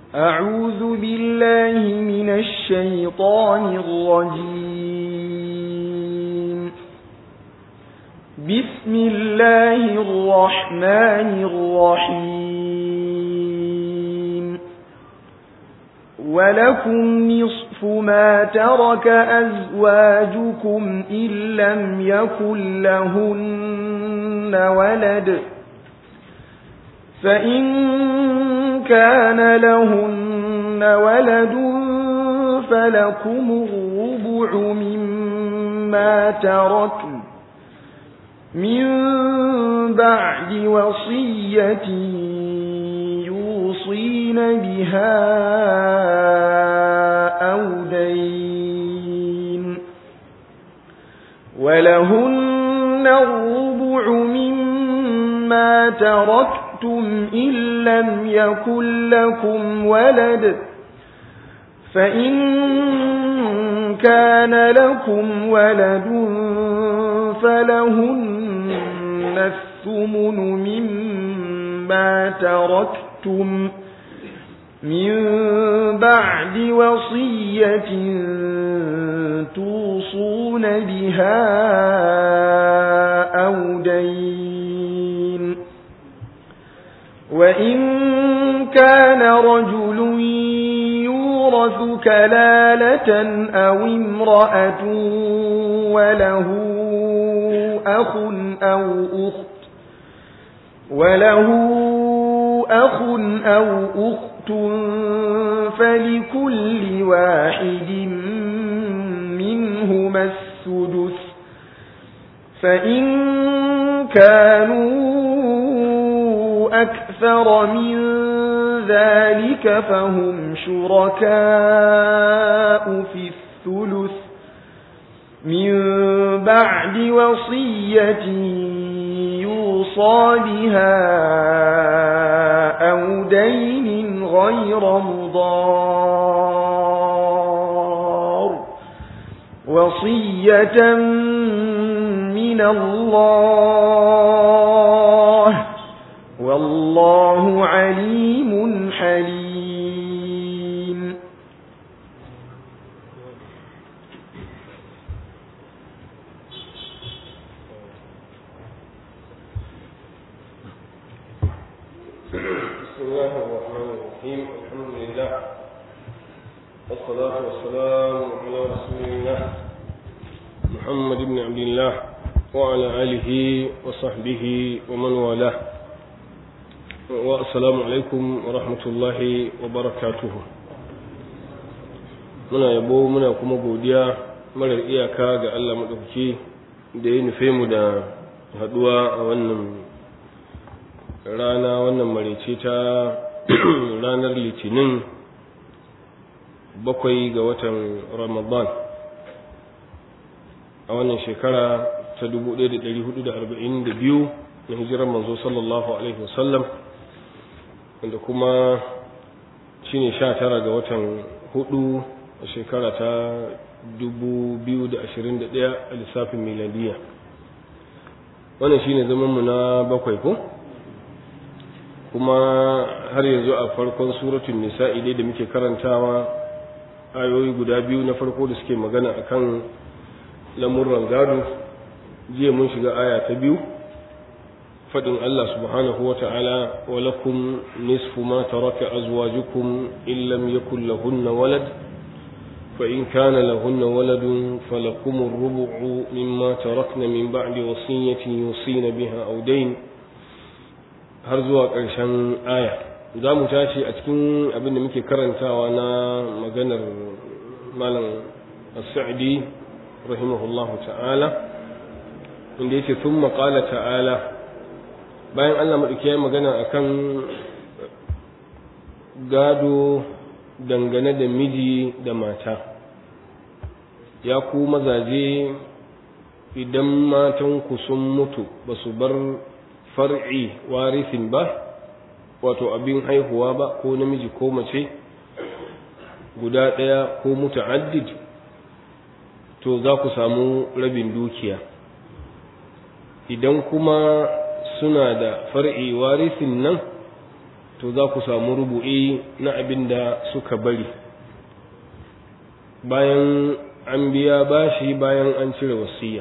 أعوذ بالله من الشيطان الرجيم بسم الله الرحمن الرحيم ولكم نصف ما ترك أزواجكم إن لم يكن لهن ولد فإن كان لهن ولد فلكم الربع مما تركن من بعد وصية يوصين بها أو دين ولهن الربع مما تركن أَشْرَكْتُمْ إِن لَّمْ يَكُن لَّكُمْ وَلَدٌ فَإِن كَانَ لَكُمْ وَلَدٌ فَلَهُنَّ الثُّمُنُ مِمَّا تَرَكْتُمْ مِن بَعْدِ وَصِيَّةٍ تُوصُونَ بِهَا أَوْ دَيْنٍ وَإِن كَانَ رَجُلٌ يُورَثُ كَلَالَةً أَوْ امْرَأَةٌ وَلَهُ أَخٌ أَوْ أُخْتٌ وَلَهُ أَخٌ أَوْ أُخْتٌ فَلِكُلِّ واحد منهما السدس فإن كانوا أكثر من ذلك فهم شركاء في الثلث من بعد وصية يوصى بها أو دين غير مضار وصية من الله والله عليم حليم بسم الله الرحمن الرحيم الحمد لله والصلاة والسلام على رسول الله محمد بن عبد الله وعلى آله وصحبه ومن والاه والسلام عليكم ورحمة الله وبركاته muna yabo muna kuma godiya marar iyaka ga Allah maɗauki da ya nufe mu da haɗuwa a wannan rana wannan marice ta ranar litinin bakwai ga watan ramadan a wannan shekara ta 1442 na hijirar manzo sallallahu alaihi wasallam wanda kuma shine sha tara ga watan hudu a shekara ta 2021 a lissafin miladiya wannan shine zamanmu na bakwai ko kuma har yanzu a farkon suratun nisa'i dai da muke karantawa ayoyi guda biyu na farko da suke magana akan lamurran gado jiya mun shiga aya ta biyu fadin Allah subhanahu wa ta'ala wa lakum nisfu ma taraka azwajukum in lam yakul lahunna walad fa in kana lahunna waladun falakum ar-rubu'u mimma tarakna min ba'di wasiyatin yusina biha aw dayn har zuwa ƙarshen aya za mu tashi a cikin abin da muke karantawa na maganar malam as-sa'di rahimahullahu ta'ala inda yake sun maƙala ta'ala bayan allah maɗauki ya magana akan gado dangane da miji da mata ya ku mazaje idan matanku sun mutu ba su bar far'i warisin ba wato abin haihuwa ba ko namiji ko mace guda ɗaya ko muta'addid to za ku samu rabin dukiya idan kuma suna da far'i warisin nan to za ku samu rubu'i na abin da suka bari bayan an biya bashi bayan an cire wasiya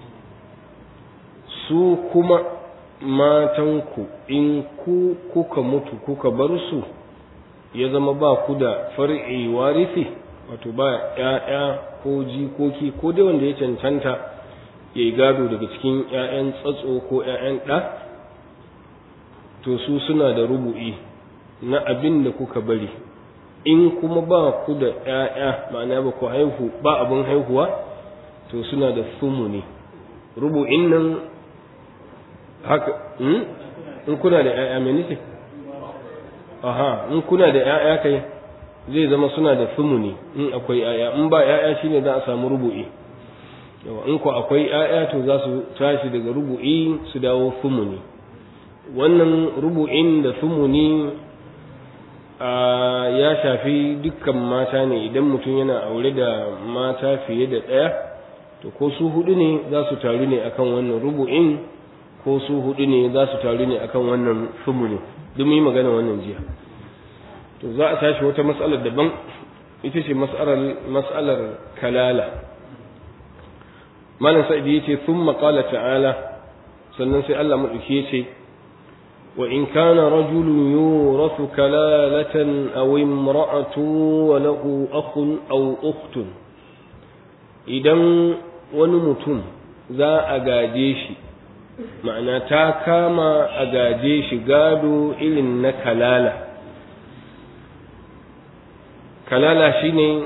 su kuma matanku in ku kuka mutu kuka bar su ya zama ba ku da far'i warithi wato ba ‘ya'ya ko jikoki ko dai wanda ya cancanta ya yi gado daga cikin ‘ya'yan tsatso ko ‘ya'yan ɗa to su suna da rubu'i na abin da kuka bari in kuma ba ku da ‘ya'ya ma'ana ba ku haihu ba abin haihuwa to suna da sumuni rubu'in nan haka in kuna da ‘ya'ya mai nufi aha in kuna da ‘ya'ya kai zai zama suna da sumuni in akwai ‘ya'ya in ba ‘ya'ya shine za a samu rubu'i yawa in ku akwai ‘ya'ya to za su tashi daga rubu'i su dawo sumuni wannan rubu'in da sumuni ya shafi dukkan mata ne idan mutum yana aure da mata fiye da ɗaya to ko su hudu ne za su taru ne akan wannan rubu'in ko su hudu ne za su taru ne akan wannan sumuni duk mu yi magana wannan jiya to za a tashi wata matsalar daban ita ce matsalar kalala malam sa'idi yace thumma qala ta'ala sannan sai Allah madauki yace wa in kana rajulun yurathu kalalatan aw imra'atun wa lahu akhun aw ukhtun idan wani mutum za a gaje shi ma'ana ta kama a gaje shi gado irin na kalala kalala shine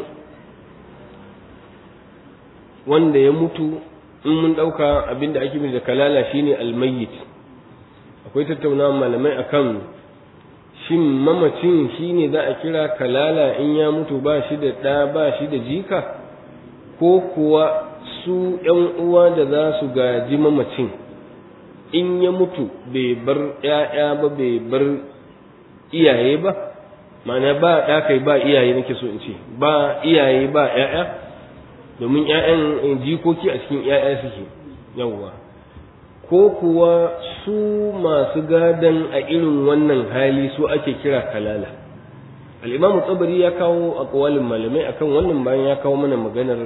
wanda ya mutu in mun ɗauka abinda ake da kalala shine almayyit akwai tattaunawa malamai akan shin mamacin shine za a kira kalala in ya mutu ba shi da ɗa ba shi da jika ko kuwa su ‘yan uwa da za su gaji mamacin in ya mutu bai bar ‘ya'ya ba bai bar iyaye ba ma'ana ba ɗa kai ba iyaye nake so in ce ba iyaye ba ‘ya'ya domin ‘ya'yan jikoki a cikin ‘ya'ya suke yawwa ko kuwa su masu gadon a irin wannan hali su ake kira kalala al'imamu tsabari ya kawo a kawalin malamai akan wannan bayan ya kawo mana maganar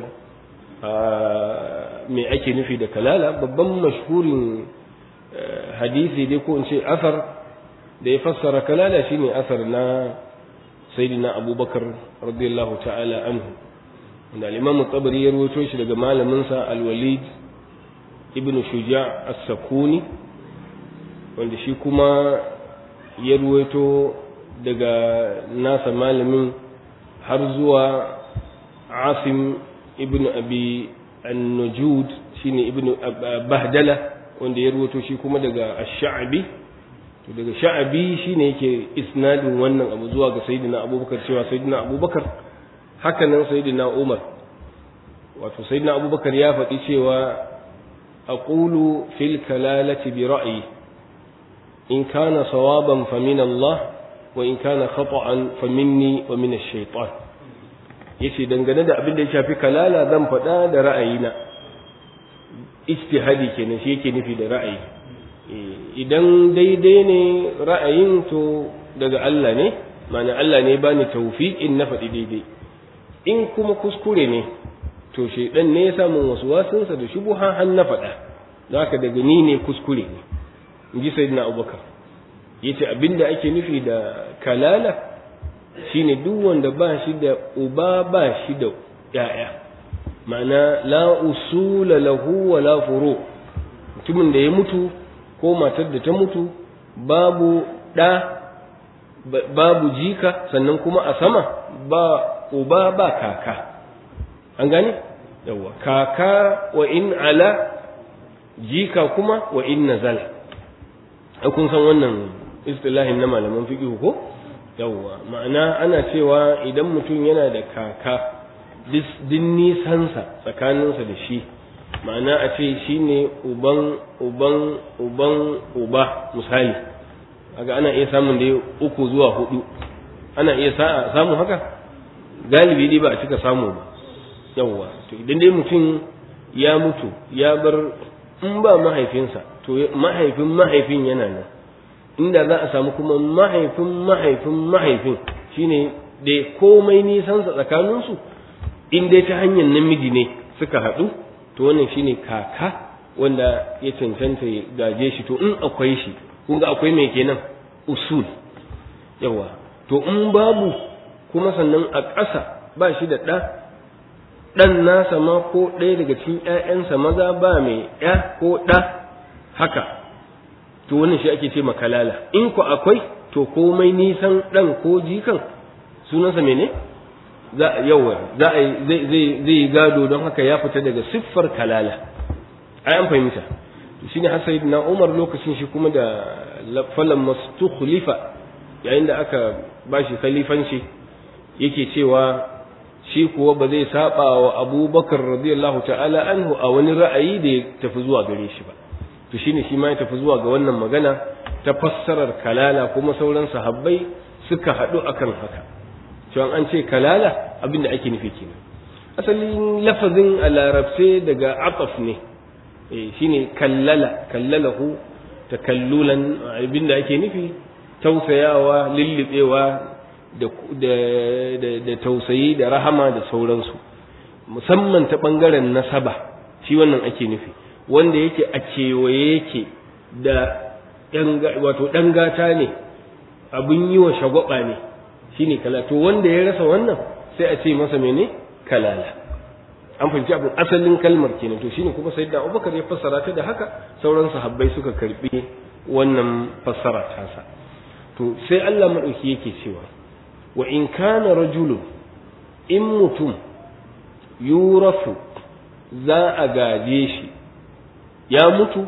mai ake nufi da kalala babban mashhurin hadisi dai ko in ce asar da ya fassara kalala shine asar na sayyidina abubakar radiyallahu ta'ala anhu da al-imamu tsabari ya rawaito shi daga malaminsa al-walid ibn shuja as-sakuni wanda shi kuma ya ruwaito daga nasa malamin har zuwa asim ibn abi an-nujud shine ibn bahdala wanda ya ruwaito shi kuma daga ash-sha'bi to daga sha'bi shine yake isnadin wannan abu zuwa ga sayyidina abubakar cewa sayyidina abubakar haka nan sayyidina umar wato sayyidina abubakar ya faɗi cewa أقول في الكلالة برأيي إن كان صوابا فمن الله وإن كان خطأ فمني ومن الشيطان yace dangane da abin da ya shafi kalala zan faɗa da ra'ayina ijtihadi kenan shi yake nufi da ra'ayi idan daidai ne ra'ayin to daga Allah ne ma'ana Allah ne bani tawfiqin na faɗi daidai in kuma kuskure ne to shaidan ne ya samu wasu wasunsa da shubuha har na faɗa za ka daga ni ne kuskure ne in ji sayyidina abubakar ya ce abinda ake nufi da kalala shine duk wanda ba shi da uba ba shi da ‘ya'ya ma'ana la usula lahu wa la furo mutumin da ya mutu ko matar da ta mutu babu ɗa babu jika sannan kuma a sama ba uba ba kaka an gane yawa kaka wa in ala jika kuma wa in nazala ai kun san wannan istilahin na malaman fiqh ko yawa ma'ana ana cewa idan mutum yana da kaka din nisansa tsakaninsa da shi ma'ana a ce shine uban uban uban uba misali aga ana iya samun da uku zuwa hudu ana iya samun haka galibi dai ba a cika samu ba yawwa to idan dai mutum ya mutu ya bar in ba mahaifinsa to mahaifin mahaifin yana nan inda za a samu kuma mahaifin mahaifin mahaifin shine da komai nisansa tsakaninsu in dai ta hanyar namiji ne suka haɗu to wannan shine kaka wanda ya cancanta ya gaje shi to in akwai shi kun ga akwai mai kenan usul yawa to in babu kuma sannan a ƙasa ba shi da ɗa ɗan nasa ma ko ɗaya daga cikin ‘ya'yansa maza ba mai ‘ya ko ɗa haka to wannan shi ake ce makalala in ku akwai to komai nisan ɗan ko jikan sunansa mene za yawa za a zai zai gado don haka ya fita daga siffar kalala ai an fahimta shine har sayyidina Umar lokacin shi kuma da falan mastukhlifa yayin da aka bashi khalifanci yake cewa shi kuwa ba zai saba wa Abubakar radiyallahu ta'ala anhu a wani ra'ayi da ya tafi zuwa gare shi ba to shine shi ma ya tafi zuwa ga wannan magana ta fassarar kalala kuma sauran sahabbai suka haɗu akan haka cewa an ce kalala abin da ake nufi kenan asalin lafazin a larabce daga ataf ne shine kallala kallalahu takallulan abin da ake nufi tausayawa lullubewa da tausayi da rahama da sauransu musamman ta ɓangaren nasaba shi wannan ake nufi wanda yake a kewaye yake da wato ɗan gata ne abin yi wa shagwaba ne shine kala to wanda ya rasa wannan sai a ce masa mene kalala an fahimci abin asalin kalmar kenan to shine kuma sayyidina Abubakar ya fassara ta da haka sauran sahabbai suka karbi wannan fassara tasa to sai Allah madauki yake cewa wa in kana rajulun in mutum yurafu za a gaje shi ya mutu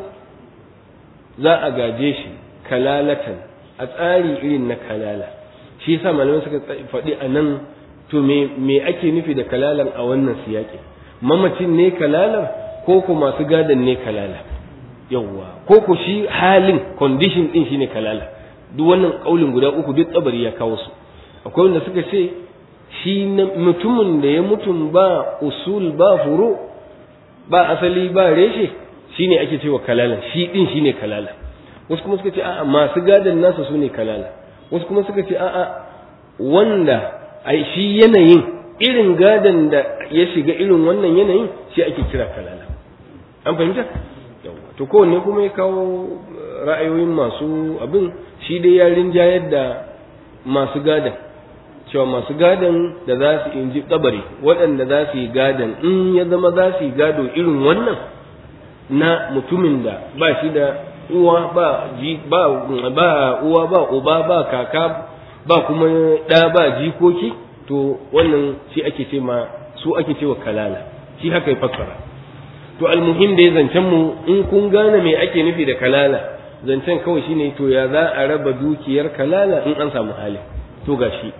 za a gaje shi kalalatan a tsari irin na kalala shi yasa malamai suka faɗi a nan to me me ake nufi da kalalan a wannan siyaki mamacin ne kalalar ko ko masu gadon ne kalala yawwa ko ko shi halin condition din shine kalala duk wannan kaulin guda uku duk tsabari ya kawo su akwai wanda suka ce shi mutumin da ya mutum ba usul ba furu ba asali ba reshe shine ake cewa kalala shi din shine kalala wasu kuma suka ce a'a masu gadon nasa su ne kalala wasu kuma suka ce a'a wanda ai shi yanayin irin gadon da ya shiga irin wannan yanayin shi ake kira kalala an fahimta to kowanne kuma ya kawo ra'ayoyin masu abin shi dai ya rinjayar da masu gadon cewa masu gadon da za su inji kabari waɗanda za su yi gadon in ya zama za su yi gado irin wannan na mutumin da ba shi da uwa ba ji ba ba uwa ba uba ba kaka ba kuma ɗa ba jikoki to wannan shi ake ce ma su ake cewa kalala shi haka ya fassara to almuhim da ya zancen mu in kun gane me ake nufi da kalala zancen kawai shine to ya za a raba dukiyar kalala in an samu hali to gashi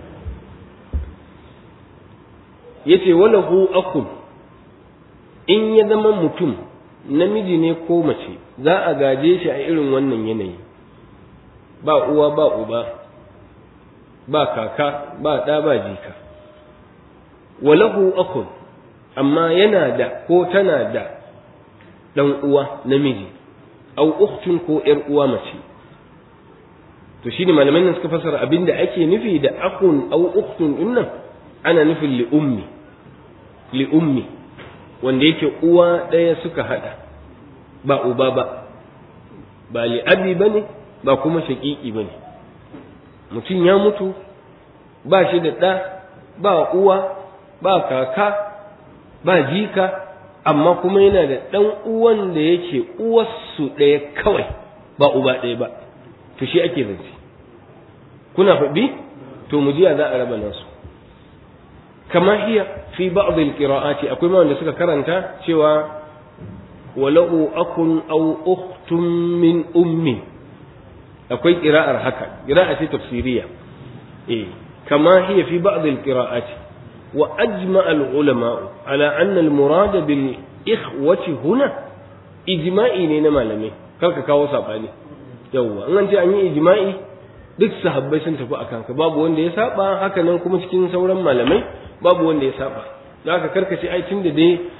yace walahu akun in ya zama mutum namiji ne ko mace za a gaje shi a irin wannan yanayi ba uwa ba uba ba kaka ba ɗa ba jika walahu akun amma yana da ko tana da ɗan uwa namiji au uktun ko ‘yar uwa mace to shi ne malaman nan suka fasara abin da ake nufi da akun au uktun din nan ana nufin li'ummi li'ummi wanda yake uwa ɗaya suka haɗa ba uba ba ba li'abi ba ne ba kuma shaƙiƙi ba ne mutum ya mutu ba shi da ɗa ba uwa ba kaka ba jika amma kuma yana da ɗan uwan da yake uwarsu ɗaya kawai ba uba ɗaya ba to shi ake zance kuna faɗi to mu jiya za a raba nasu kama hiya fi ba'd al-qira'ati akwai ma wanda suka karanta cewa walau akun aw ukhtun min ummi akwai qira'ar haka qira'a ce tafsiriya eh kama hiya fi ba'd al-qira'ati wa ajma al-ulama ala anna al-murad bil ikhwati huna ijma'i ne na malamai karka kawo sabani yawwa an ce an yi ijma'i duk sahabbai sun tafi akan ka babu wanda ya saba haka nan kuma cikin sauran malamai babu wanda ya saba da haka karkace ai tunda dai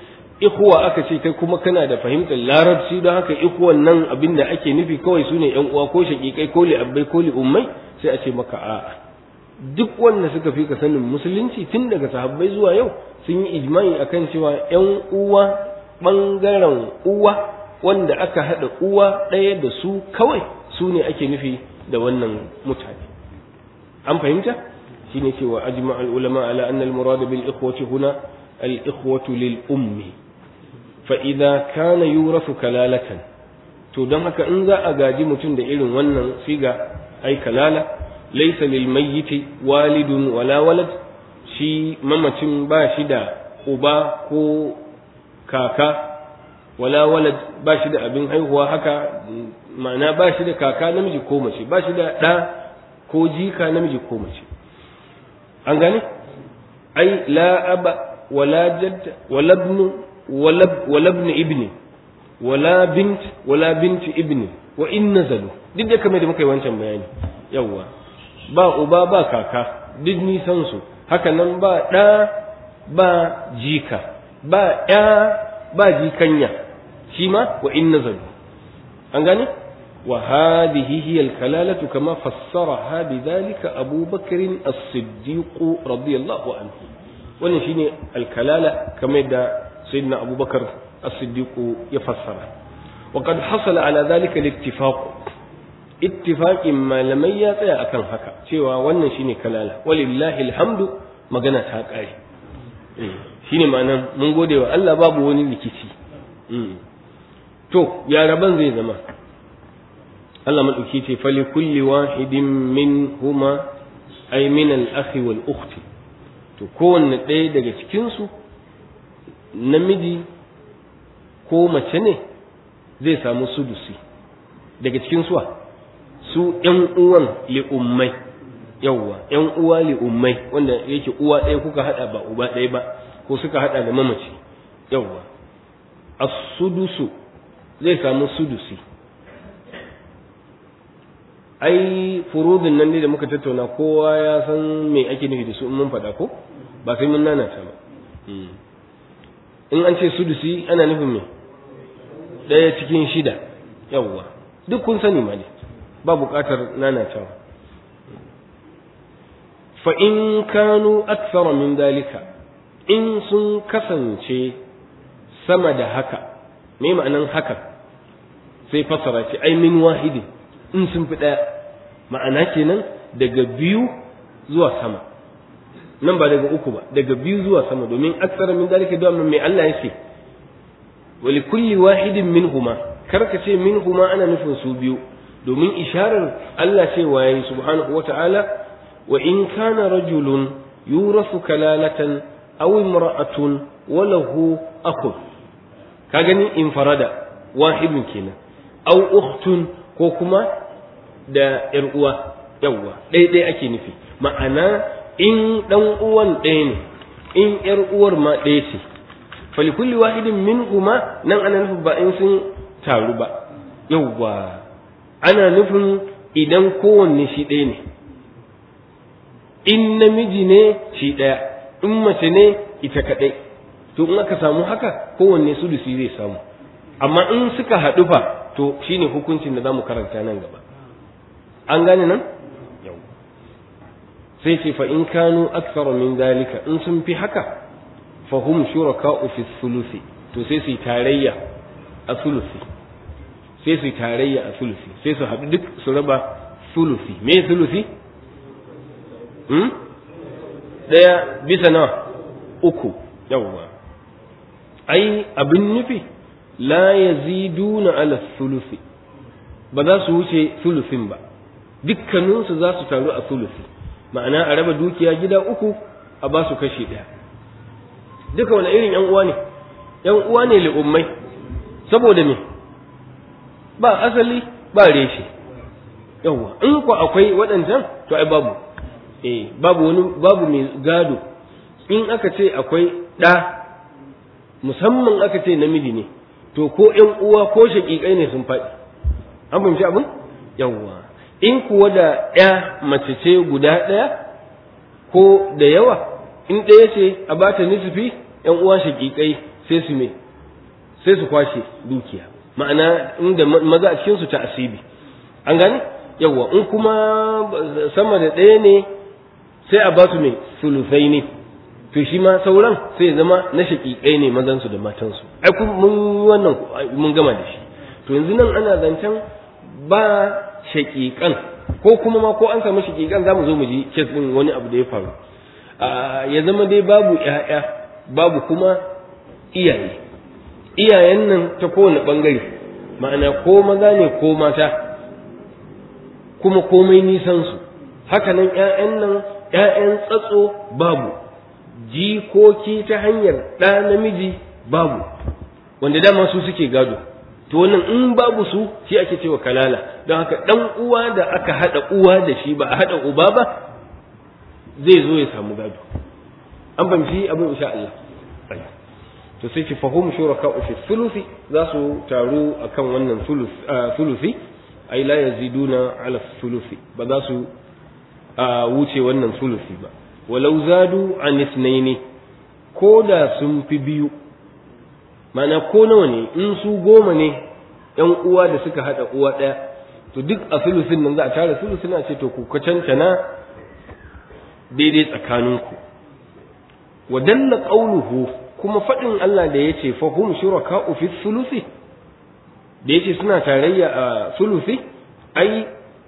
ikhwa aka ce kai kuma kana da fahimtar larabci don haka ikhwan nan abin da ake nufi kawai su ne yan uwa ko shaƙiƙai ko li abbai ko li ummai sai a ce maka a'a duk wanda suka fi ka sanin musulunci tun daga sahabbai zuwa yau sun yi ijma'i akan cewa yan uwa bangaren uwa wanda aka haɗa uwa ɗaya da su kawai su ne ake nufi da wannan mutane an fahimta shine cewa ajma al ulama ala anna al murad bil ikhwati huna al ikhwatu lil ummi fa idza kana yurathu kalalatan to don haka in za a gaji mutum da irin wannan siga ai kalala laysa lil mayyiti walidun wala walad shi mamacin ba shi da uba ko kaka wala walad ba shi da abin haihuwa haka ma'ana ba shi da kaka namiji ko mace ba shi da ɗa ko jika namiji ko mace an gane ai la aba wala jadd wala ibn wala ibn ibni wala bint wala bint ibni wa in nazalu duk da kamar da muka yi wancan bayani yawwa ba uba ba kaka duk nisan su haka nan ba ɗa ba jika ba ya ba jikanya shi ma wa in nazalu an gane wa hadhihi hiya al-kalalatu kama fassaraha bidhalika Abu Bakr as-Siddiq radiyallahu anhu wannan shine al-kalala kamar da sayyidina Abu Bakar as-Siddiq ya fassara wa qad hasala ala dhalika al-ittifaq ittifaqin malamai ya tsaya akan haka cewa wannan shine kalala walillahi alhamdu magana ta kare shine ma'anar mun gode wa Allah babu wani rikici to ya raban zai zama Allah maɗauki ce fali kulli wahidin min huma ay min al-akhi wal ukhti to kowanne ɗaya daga cikin su namiji ko mace ne zai samu sudusi daga cikin suwa su ƴan uwan li'ummai yawwa ƴan uwa li'ummai wanda yake uwa ɗaya kuka haɗa ba uba ɗaya ba ko suka haɗa da mamaci yawwa as-sudusu zai samu sudusi ai furudin nan ne da muka tattauna kowa ya san me ake nufi da su in mun faɗa ko ba sai mun nanata ba in an ce sudusi ana nufin me ɗaya cikin shida yawwa duk kun sani ma ne ba buƙatar nanatawa fa in kanu aksara min dalika in sun kasance sama da haka me ma'anan haka sai fassara ce ai min wahidin in sun fi ɗaya ma'ana kenan daga biyu zuwa sama nan ba daga uku ba daga biyu zuwa sama domin aksara min dalika da mai Allah ya ce wa li kulli wahidin minhuma kar ka ce minhuma ana nufin su biyu domin isharar Allah ce wa yayi subhanahu wata'ala wa in kana rajulun yurasu kalalatan aw imra'atun wa lahu akhun ka gani infarada wahidun kenan aw ukhtun ko kuma da ‘yar uwa yawwa ɗaya ɗaya ake nufi ma'ana in ɗan uwan ɗaya ne in ‘yar uwar ma ɗaya ce falikulli wahidin min kuma nan ana nufin ba in sun taru ba yawwa ana nufin idan kowanne shi ɗaya ne in namiji ne shi ɗaya in mace ne ita kaɗai to in aka samu haka kowanne su zai samu amma in suka haɗu fa to shine hukuncin da za mu karanta nan gaba an gane nan yau sai ce fa in kanu akthara min dalika in sun fi haka fa hum shuraka'u fi thuluthi to sai su tarayya a thuluthi sai su tarayya a thuluthi sai su haɗu duk su raba thuluthi me thuluthi hmm daya bisa nawa uku yawwa ai abin nufi la yaziduna ala thuluthi ba za su wuce thuluthin ba dukkaninsu za su taru a sulusi ma'ana a raba dukiya gida uku a ba su kashi ɗaya duka wani irin yan uwa ne yan uwa ne li'ummai saboda me ba asali ba reshe yawwa in ku akwai waɗancan to ai babu eh babu wani babu mai gado in aka ce akwai ɗa musamman aka ce namiji ne to ko ƴan uwa ko shaƙiƙai ne sun faɗi an fahimci abin yawwa in kuwa da ya mace ce guda ɗaya ko da yawa in ɗaya ce a ba ta nisfi ‘yan uwa shaƙiƙai sai su me sai su kwashe dukiya ma'ana inda maza a cikin su ta asibi an gane yawa in kuma sama da ɗaya ne sai a ba su mai sulusai ne to shi ma sauran sai ya zama na shaƙiƙai ne mazansu da matansu ai kun mun yi wannan mun gama da shi to yanzu nan ana zancen ba shaƙiƙan ko kuma ma ko an samu shaƙiƙan za mu zo mu ji kes ɗin wani abu da ya faru ya zama dai babu ƴaƴa babu kuma iyaye iyayen nan ta kowane ɓangare ma'ana ko maza ne ko mata kuma komai nisansu haka nan ƴaƴan nan ƴaƴan tsatso babu jikoki ta hanyar ɗa namiji babu wanda dama su suke gado to wannan in babu su shi ake cewa kalala don haka ɗan uwa da aka haɗa uwa da shi ba a haɗa uba ba zai zo ya samu gado an fahimci abin insha Allah to sai ki fahum shuraka fi thuluthi za su taru akan wannan thuluthi ai la yaziduna ala thuluthi ba za su wuce wannan thuluthi ba walau zadu an ithnaini ko da sun fi biyu mana ko nawa ne in su goma ne yan uwa da suka hada uwa daya to duk a thuluthin nan za a tara thuluthin a ce to ku cancana daidai tsakaninku wa dalla qawluhu kuma fadin Allah da yace fa hum shuraka'u fi thuluthi da yace suna tarayya a thuluthi ai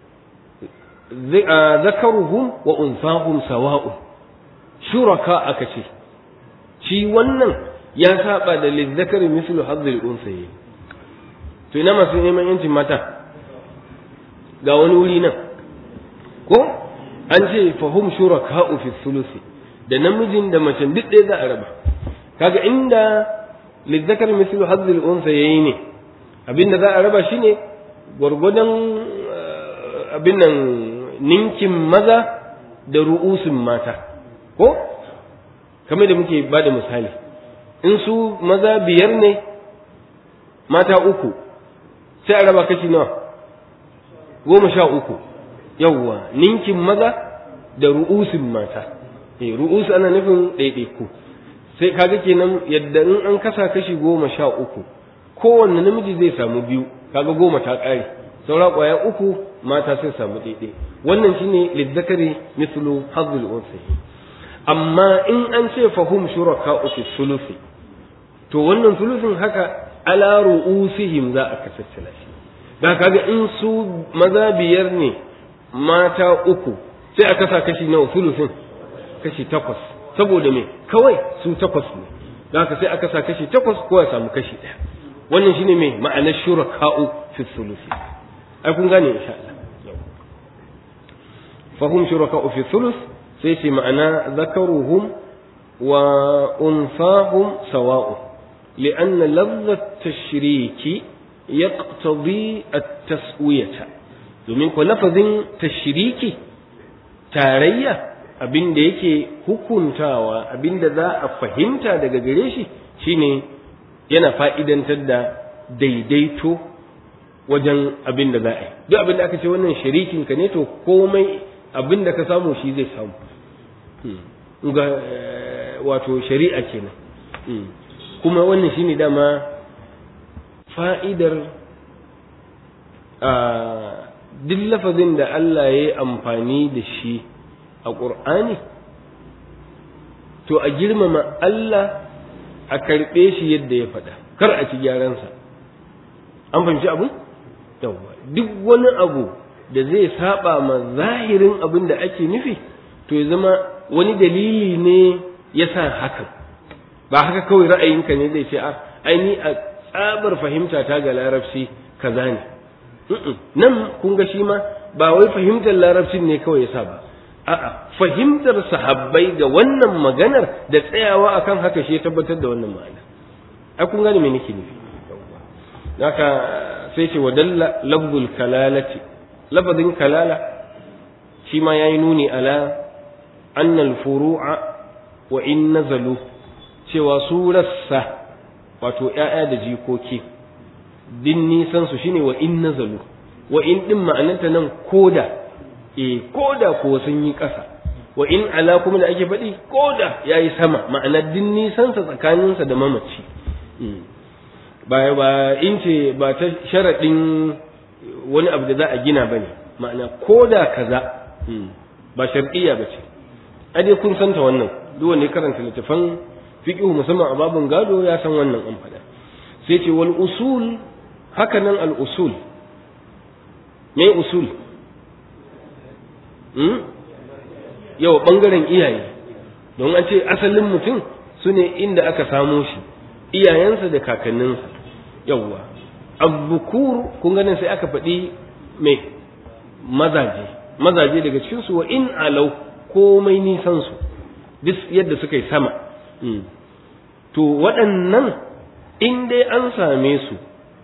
zakaruhum wa unsahum sawa'u shuraka aka ce shi wannan ya saba da lizzakari mislu hazzil unsayi to ina masu neman yancin mata ga wani wuri nan ko an ce fahum shuraka'u fi thuluthi da namijin da macen duk ɗaya za a raba kaga inda lizzakar mislu hazzil unsayi ne abinda za a raba shine gwargwadon abin nan ninkin maza da ru'usin mata ko kamar da muke ba da misali in su maza biyar ne mata uku sai a raba kashi nawa goma sha uku yawwa ninkin maza da ru'usin mata eh ru'us ana nufin ɗaiɗaiku sai kaga kenan yadda in an kasa kashi goma sha uku kowanne namiji zai samu biyu kaga goma ta ƙare saura ƙwaya uku mata sai samu ɗaiɗai wannan shine lizzakari mislu hazzul unsayi amma in an ce fahum shuraka fi sulusi to wannan sulusin haka ala ru'usihim za a kasaccala shi da kaga in su maza biyar ne mata uku sai a kasa kashi nawa sulusin kashi takwas saboda me kawai su takwas ne da haka sai aka sa kashi takwas ko ya samu kashi ɗaya wannan shine me ma'anar shuraka'u fi sulusi ai kun gane insha Allah fahum shuraka'u fi sulus sai ce ma'ana zakaruhum wa unsahum sawa'u لأن لفظ التشريك يقتضي التسوية domin ko lafazin tashriki tarayya abin da yake hukuntawa abin da za a fahimta daga gare shi shine yana fa'idantar da daidaito wajen abin da za a yi duk abin da aka ce wannan sharikin ka ne to komai abin da ka samu shi zai samu ga wato shari'a kenan kuma wannan shine dama fa'idar a duk lafazin da Allah ya yi amfani da shi a ƙur'ani to a girmama Allah a karɓe shi yadda ya faɗa kar a ci gyaransa an fahimci abu? yawwa duk wani abu da zai saba ma zahirin abin da ake nufi to ya zama wani dalili ne ya sa hakan ba haka kawai ra'ayinka ne zai ce a aini a tsabar fahimta ta ga larabci kaza ne nan kun ga shi ma ba wai fahimtar larabcin ne kawai ya sa ba a'a fahimtar sahabbai ga wannan maganar da tsayawa akan haka shi ya tabbatar da wannan ma'ana ai kun gane me nake nufi haka sai ce wadalla lafzul kalalati lafazin kalala shi ma yayi nuni ala annal furu'a wa in nazalu cewa su rassa wato ƴaƴa da jikoki din nisan su shine wa in nazalu wa in din ma'ananta nan koda eh koda ko sun yi ƙasa wa in ala kuma da ake faɗi koda yayi sama ma'ana din nisan sa tsakaninsa da mamaci ba ba in ce ba ta sharaɗin wani abu da za a gina ba ne ma'ana ko da kaza ba shar'iyya ba ce a dai kun santa wannan duk wanda ya karanta littafan fiqh musamman a babun gado ya san wannan an faɗa sai ce wal usul haka nan al usul me usul hmm? yau bangaren iyaye don an ce asalin mutum su ne inda aka samo shi iyayensa da kakanninsa yawwa abbukur kun ganin sai aka faɗi mai mazaje mazaje daga cikinsu wa in alau komai nisan su duk yadda suka yi sama to waɗannan in dai an same su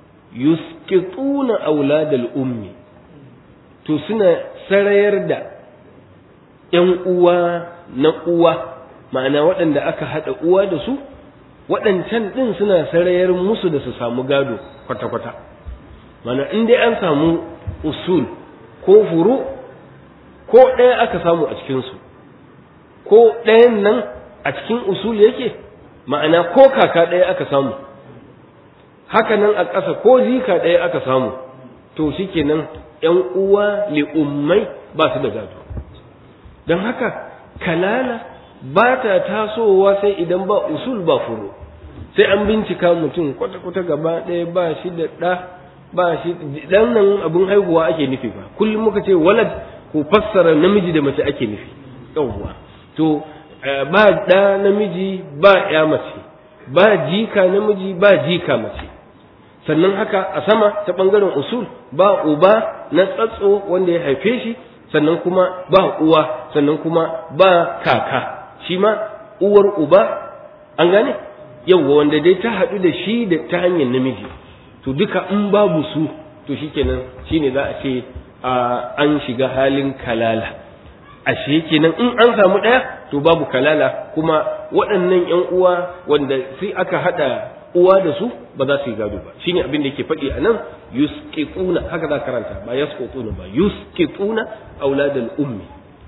yuskituna auladal ummi to suna sarayar da ‘yan uwa na uwa ma'ana waɗanda aka haɗa uwa da su waɗancan ɗin suna sarayar musu da su samu gado kwata-kwata mana in dai an samu usul ko furu ko ɗaya aka samu a cikinsu ko ɗayan nan a cikin usul yake ma'ana ko kaka ɗaya aka samu haka nan a ƙasa ko jika ɗaya aka samu to shikenan ‘yan uwa li'ummai ba su da gado don haka kalala ba ta tasowa sai idan ba usul ba furu sai an bincika mutum kwata-kwata gaba ɗaya ba shi da ɗa ba shi dan nan abin haihuwa ake nufi ba kullum muka ce walad ko fassara namiji da mace ake nufi yawwa to ba ɗa namiji ba ya mace ba jika namiji ba jika mace sannan haka a sama ta ɓangaren usul ba uba na tsatso wanda ya haife shi sannan kuma ba uwa sannan kuma ba kaka shi ma uwar uba an gane yawwa wanda dai ta haɗu da shi da ta hanyar namiji to duka in babu su to shikenan shine za a ce an shiga halin kalala ashe kenan in an samu ɗaya to babu kalala kuma waɗannan ƴan uwa wanda sai aka haɗa uwa da su ba za su yi gado ba shine abin da yake faɗi a nan yusqituna haka za karanta ba yasqutuna ba yusqituna auladal ummi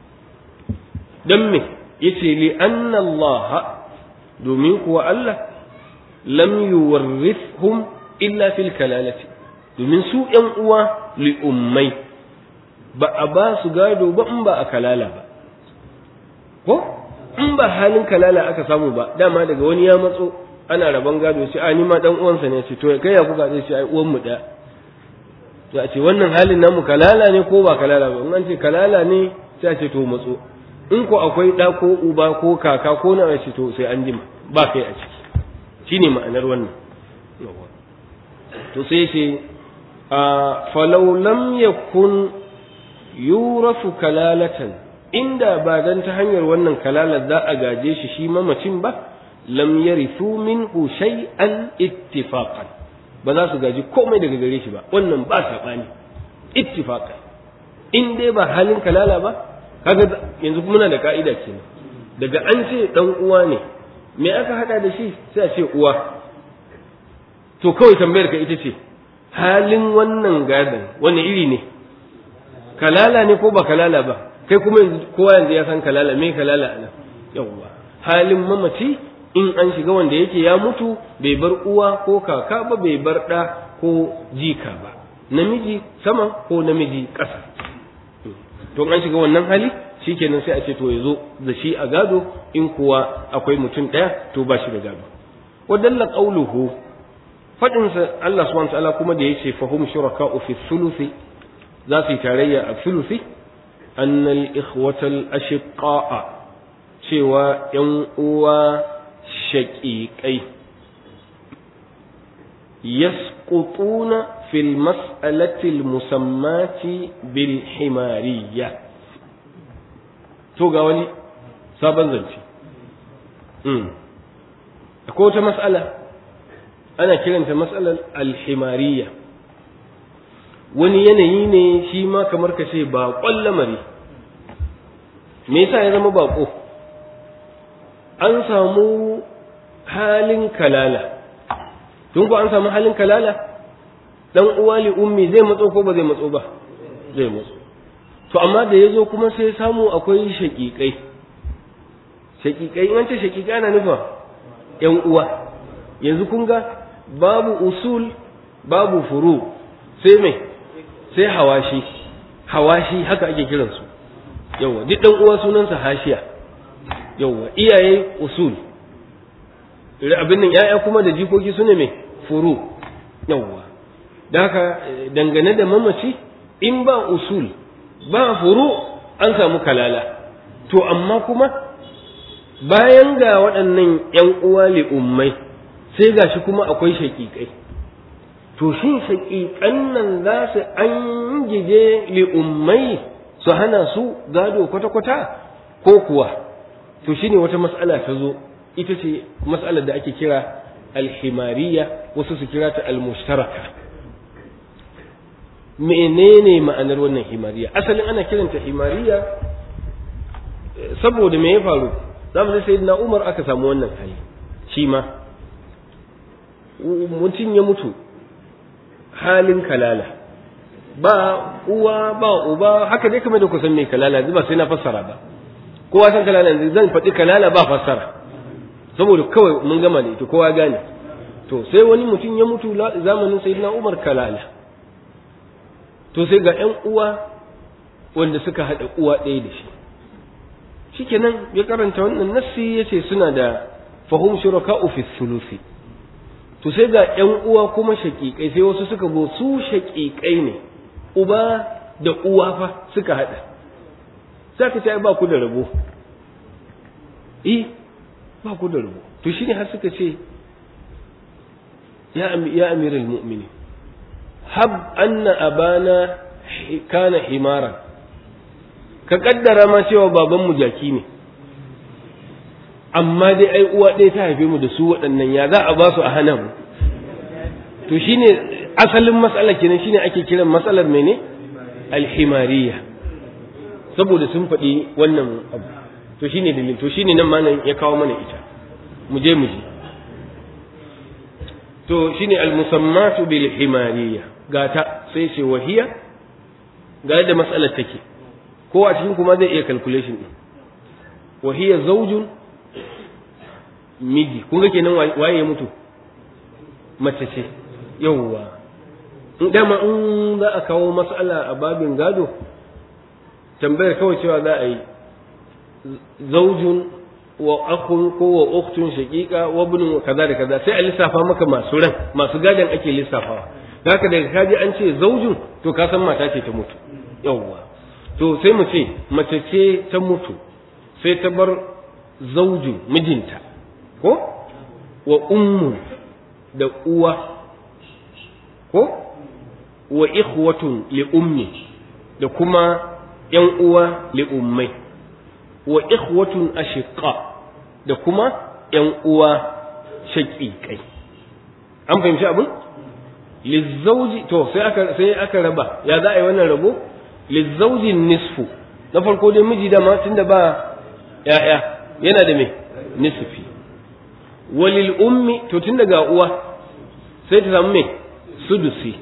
dan me yace li anna Allah domin kuwa Allah lam yuwarrithhum illa fil kalalati domin su ƴan uwa li ummai ba a ba su gado ba in ba a kalala ba ko in ba halin kalala aka samu ba dama daga wani ya matso ana rabon gado sai a ni ma dan uwansa ne ce to kai ya kuka zai ce ai uwan mu da ya ce wannan halin namu kalala ne ko ba kalala ba in an ce kalala ne sai a ce to matso in ko akwai da ko uba ko kaka ko na ce to sai an jima ba kai a ciki shine ma'anar wannan to sai ce falau lam yakun yurafu kalalatan inda ba dan ta hanyar wannan kalalar za a gaje shi shi mamacin ba lam yarithu minhu shay'an ittifaqan ba za su gaji komai daga gare shi ba wannan ba sabani ittifaqan in dai ba halin kalala ba kaga yanzu muna da ka'ida kenan daga an ce dan uwa ne me aka hada da shi sai a ce uwa to kawai tambayar ka ita ce halin wannan gadon wani iri ne kalala ne ko ba kalala ba kai kuma yanzu kowa yanzu ya san kalala me kalala ana yawwa halin mamaci in an shiga wanda yake ya mutu bai bar uwa ko kaka ba bai bar ɗa ko jika ba namiji sama ko namiji ƙasa to an shiga wannan hali shikenan sai a ce to ya zo da shi a gado in kuwa akwai mutum ɗaya to ba shi da gado wadalla qauluhu fadin sa Allah subhanahu wa ta'ala kuma da yace fahum shuraka'u fi thuluthi za su yi tarayya a thuluthi annal ikhwatal ashiqa'a cewa yan uwa shaƙiƙai yasqutuna fil mas'alati musammati bil himariyya to ga wani sabon zance akwai wata mas'ala ana kiranta mas'alar alhimariyya wani yanayi ne shi ma kamar ka ce baƙon lamari me yasa ya zama baƙo an samu halin kalala tun ko an samu halin kalala dan uwa li ummi zai matso ko ba zai matso ba zai matso to amma da ya zo kuma sai samu akwai shaƙiƙai shaƙiƙai in ce shaƙiƙai ana nufa ƴan uwa yanzu kun ga babu usul babu furu sai mai sai hawashi hawashi haka ake kiransu yawwa duk dan uwa sunansa hashiya yawwa iyaye usul abin nan ya'ya kuma da jikoki su ne mai furu yawwa da haka dangane da mamaci in ba usul ba furu an samu kalala to amma kuma bayan ga waɗannan ‘yan uwa li'ummai sai ga shi kuma akwai shaƙiƙai to shin shaƙiƙan nan za su an gije li'ummai su hana su gado kwata-kwata ko kuwa to shine wata mas'ala ta zo ita ce mas'alar da ake kira alhimariya wasu su kira ta almushtaraka menene ma'anar wannan himariya asalin ana kiranta himariya saboda me ya faru zamanin sayyidina umar aka samu wannan hali shi ma mutum ya mutu halin kalala ba uwa ba uba haka dai kamar da ku san me kalala yanzu ba sai na fassara ba kowa san kalala yanzu zan faɗi kalala ba fassara saboda kawai mun gama da ita kowa gane to sai wani mutum ya mutu zamanin sayyidina umar kalala to sai ga ƴan uwa wanda suka haɗa uwa ɗaya da shi shikenan ya karanta wannan nassi yace suna da fahum shuraka'u fi thuluthi to sai ga ƴan uwa kuma shaƙiƙai sai wasu suka go su shaƙiƙai ne uba da uwa fa suka haɗa za ka ce ba ku da rabo eh ba ku da rabo to shine har suka ce ya ya amiral mu'minin hab anna abana kana himaran ka kaddara ma cewa baban mu jaki ne amma dai ai uwa ɗaya ta haife mu da su waɗannan ya za a ba su a hana mu to shine asalin matsalar kenan shine ake kiran matsalar mene alhimariya saboda sun faɗi wannan abu to shine dalil to shine nan malam ya kawo mana ita mu je mu ji to shine almusammatu bil himariya gata sai ce wahiya ga yadda matsalar take ko a cikin kuma zai iya calculation din wahiya zaujun miji kun ga kenan waye ya mutu mace ce yawwa in dama in za a kawo matsala a babin gado tambayar kawai cewa za a yi zaujun wa akun ko wa uktun shaqiqa wa ibn kaza da kaza sai a lissafa maka masu ran masu gadon ake lissafawa haka daga kaji an ce zaujun to ka san mata ce ta mutu yawwa to sai mu ce mace ce ta mutu sai ta bar zaujun mijinta ko wa ummu da uwa ko wa ikhwatun li ummi da kuma yan uwa li ummai wa ikhwatun ashiqa da kuma yan uwa shaqiqai an fahimci abin lizauji to sai aka sai aka raba ya za a yi wannan rabo lizauji nisfu na farko dai miji da ma tunda ba ya'ya yana da me nisfi walil ummi to tun daga uwa sai ta samu me sudusi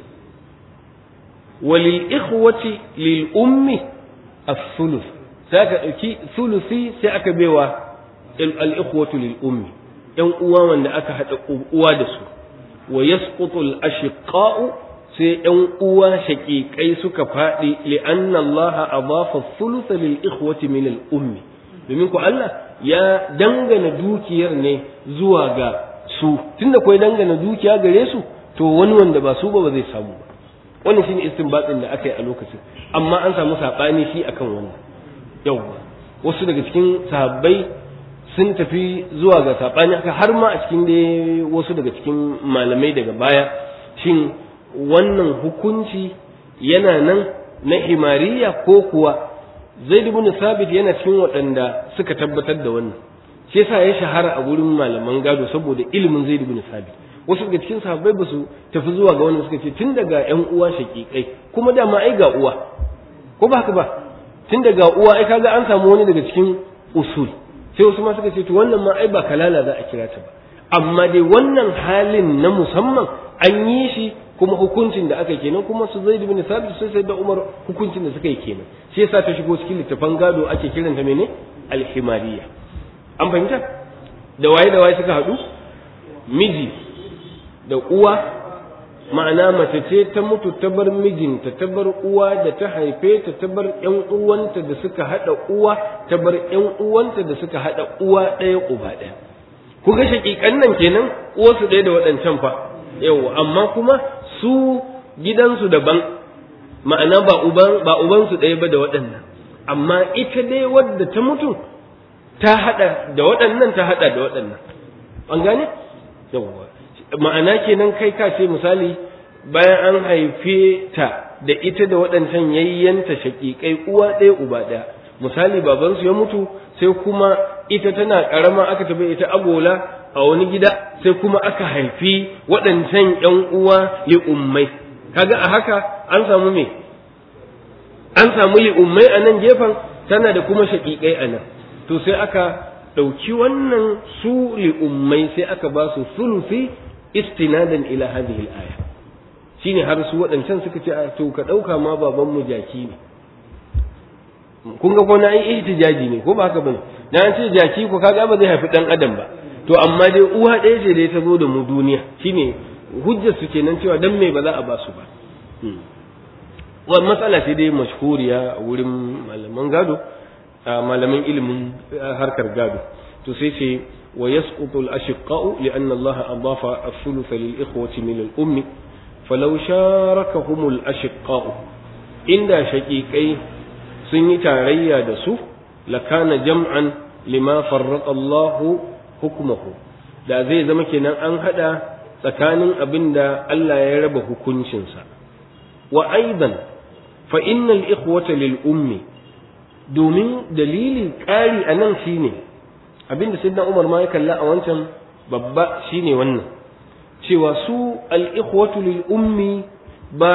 walil ikhwati lil ummi as-sulus sai aka dauki sulusi sai aka baiwa al ikhwatu lil ummi yan uwa wanda aka hada uwa da su wa yasqutu al ashiqa'u sai yan uwa shaqiqai suka fadi li anna Allah adafa as-sulus lil ikhwati min al ummi domin ku Allah ya dangana dukiyar ne zuwa ga su tunda kuwa dangana dukiya gare su to wani wanda ba su ba ba zai samu ba wannan shine istinbatin da aka yi a lokacin amma an samu sabani shi akan wannan yawwa wasu daga cikin sahabbai sun tafi zuwa ga sabani haka har ma a cikin dai wasu daga cikin malamai daga baya shin wannan hukunci yana nan na himariya ko kuwa zaid ibn sabit yana cikin waɗanda suka tabbatar da wannan shi yasa ya shahara a gurin malaman gado saboda ilimin zaid ibn sabit wasu daga cikin sahabbai ba su tafi zuwa ga wannan suka ce tun daga ƴan uwa shaƙiƙai kuma dama ai ga uwa ko ba haka ba tun daga uwa ai kaga an samu wani daga cikin usul sai wasu ma suka ce to wannan ma ai ba kalala za a kira ta ba amma dai wannan halin na musamman an yi shi kuma hukuncin da aka kenan kuma su zaid bin sabit sai sai da umar hukuncin da suka yi kenan shi yasa ta shigo cikin littafan gado ake kiranta mene alhimariya an fahimta da waye da waye suka haɗu miji da uwa ma'ana mace ce ta mutu ta bar mijinta ta bar uwa da ta haife ta ta bar ƴan uwanta da suka haɗa uwa ta bar ƴan uwanta da suka haɗa uwa ɗaya uba ɗaya ku ga shaƙiƙan nan kenan uwarsu ɗaya da waɗancan fa yau amma kuma su gidansu daban ma'ana ba uban ba ubansu ɗaya ba da waɗannan amma ita dai wadda ta mutu ta haɗa da waɗannan ta haɗa da waɗannan an gane yawwa ma'ana kenan kai ka ce misali bayan an haife ta da ita da waɗancan yayyanta shaƙiƙai uwa ɗaya uba ɗaya misali babansu ya mutu sai kuma ita tana ƙarama aka tafi ita agola a wani gida sai kuma aka haifi waɗancan ƴan uwa li ummai kaga a haka an samu me an samu li ummai a nan gefen tana da kuma shaƙiƙai a nan to sai aka ɗauki wannan su li ummai sai aka ba su sulusi istinadan ila hadhihi al-aya shine har su waɗancan suka ce to ka ɗauka ma baban mu jaki ne kun ga ko na yi ihtijaji ne ko ba haka bane na an ce jaki ko kaga ba zai haifi dan adam ba to amma dai uwa ɗaya ce dai ta zo da mu duniya shine hujjar su kenan cewa dan me ba za a ba su ba wa matsala ce dai mashhuriya a wurin malaman gado malaman ilimin harkar gado to sai ce wa yasqutu al-ashqa'u li anna Allah adafa as-thuluth lil ikhwati min al-ummi falau sharakahum al-ashqa'u inda shaqiqai sun yi tarayya da su lakana jam'an lima farraqa Allahu hukmuhu da zai zama kenan an hada tsakanin abin da Allah ya raba hukuncinsa wa aidan fa innal ikhwata lil ummi domin dalilin ƙari a nan shine abinda sayyidina Umar ma ya kalla a wancan babba shine wannan cewa su al ikhwatu lil ummi ba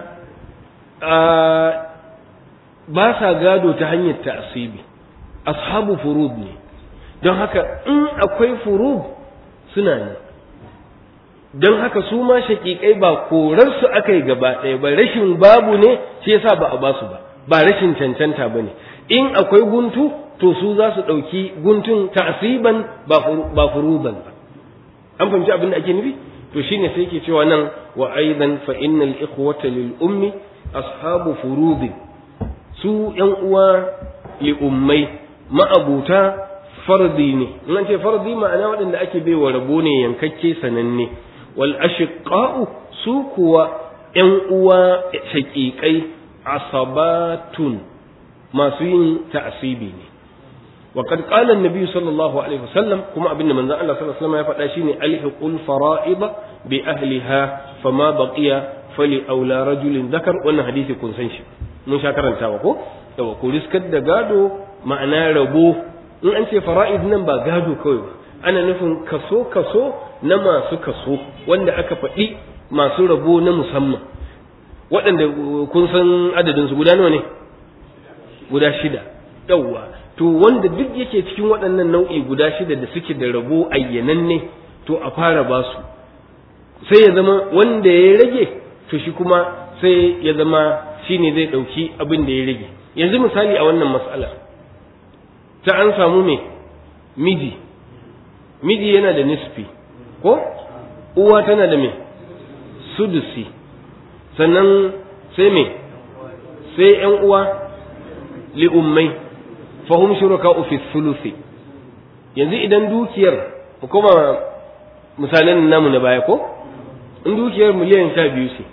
ba sa gado ta hanyar ta'asibi ashabu furud ne don haka in akwai furud suna ne don haka su ma shaƙiƙai ba korarsu aka yi gaba ɗaya ba rashin babu ne shi yasa ba a ba su ba ba rashin cancanta ba ne in akwai guntu to su za su ɗauki guntun ta'asiban ba furuban ba an fahimci abin da ake nufi to shine sai ke cewa nan wa aidan fa innal ikhwata lil ummi ashabu furudin su ‘yan uwa li ummai ma'abuta fardi ne in an ce fardi ma'ana waɗanda ake bai wa rabo ne yankakke sananne wal ashiqa'u su kuwa ‘yan uwa shaƙiƙai asabatun masu yin ta'asibi ne wa qad qala an-nabi sallallahu alaihi wasallam kuma abinda manzon Allah sallallahu alaihi wasallam ya faɗa shine alhiqul fara'id bi ahliha fama baqiya fali aula rajulin zakar wannan hadisi kun san shi mun sha karantawa ko yawa ko riskar da gado ma'ana rabo in an ce fara'id nan ba gado kawai ba ana nufin kaso kaso na masu kaso wanda aka faɗi masu rabo na musamman waɗanda kun san adadin su guda nawa ne guda shida yawa to wanda duk yake cikin waɗannan nau'i guda shida da suke da rabo ayyananne to a fara ba su sai ya zama wanda ya rage to shi kuma sai ya zama shi ne zai ɗauki abin da ya rage yanzu misali a wannan matsalar ta an samu me miji miji yana da nisfi ko uwa tana da me sudusi sannan sai me sai ‘yan uwa li'ummai fahim shuraka fi sulusi yanzu idan dukiyar kuma misalan namu na baya ko in dukiyar miliyan sha biyu ce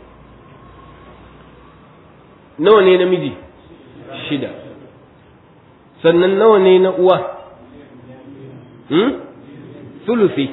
nawa ne namiji shida sannan nawa ne na uwa hmm? sulusi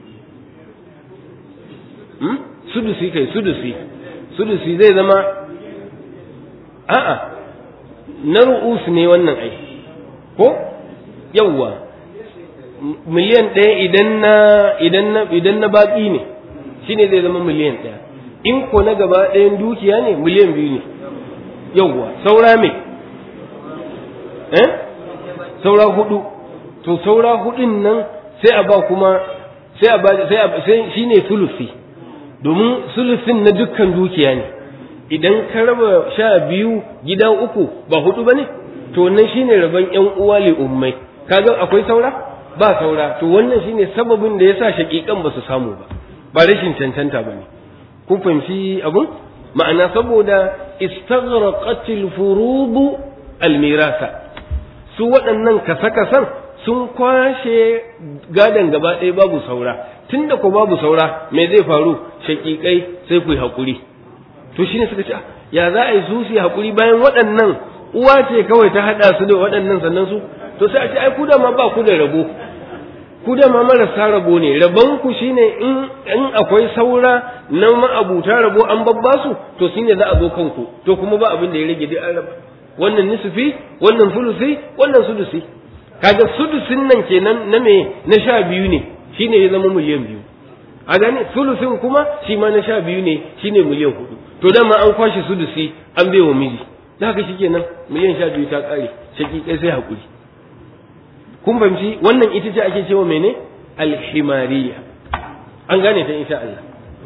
hmm? sudusi kai sudusi sudusi zai zama a'a na ru'us ne wannan ai ko yawwa miliyan ɗaya idan na idan na idan na baƙi ne shine zai zama miliyan ɗaya in ko na gaba ɗayan dukiya ne miliyan biyu ne yawwa saura me eh saura hudu to saura hudun nan sai a ba kuma sai a ba sai a sai shine sulusi domin sulusin na dukkan dukiya ne idan ka raba sha biyu gida uku ba hudu bane to wannan shine rabon yan uwa li ummai kaga akwai saura ba saura to wannan shine sababin da yasa shakikan ba su samu ba ba rashin cancanta ba ne kun fahimci abun ma'ana saboda istaghraqatil furudu almirasa su waɗannan kasa-kasan sun kwashe gadon gaba ɗaya babu saura tunda ko babu saura me zai faru shaƙiƙai sai ku yi haƙuri to shine suka ce ya za a yi su su yi haƙuri bayan waɗannan uwa ce kawai ta haɗa su da waɗannan sannan su to sai a ce ai ku da ma ba ku da rabo ku da ma marasa rabo ne rabon ku shine in in akwai saura na ma'abuta rabo an babba su to shine za a zo kanku to kuma ba abin da ya rage dai an raba wannan nisfi wannan sulusi wannan sudusi kaga sudusin nan kenan na me na sha biyu ne shine ya zama miliyan biyu a gane sulusin kuma shi ma na sha biyu ne shine miliyan hudu to dama an kwashe sudusi an bai wa miji da haka shikenan miliyan sha biyu ta kare shaki kai sai hakuri kun fahimci wannan ita ce ake cewa mene alhimariya an gane ta insha Allah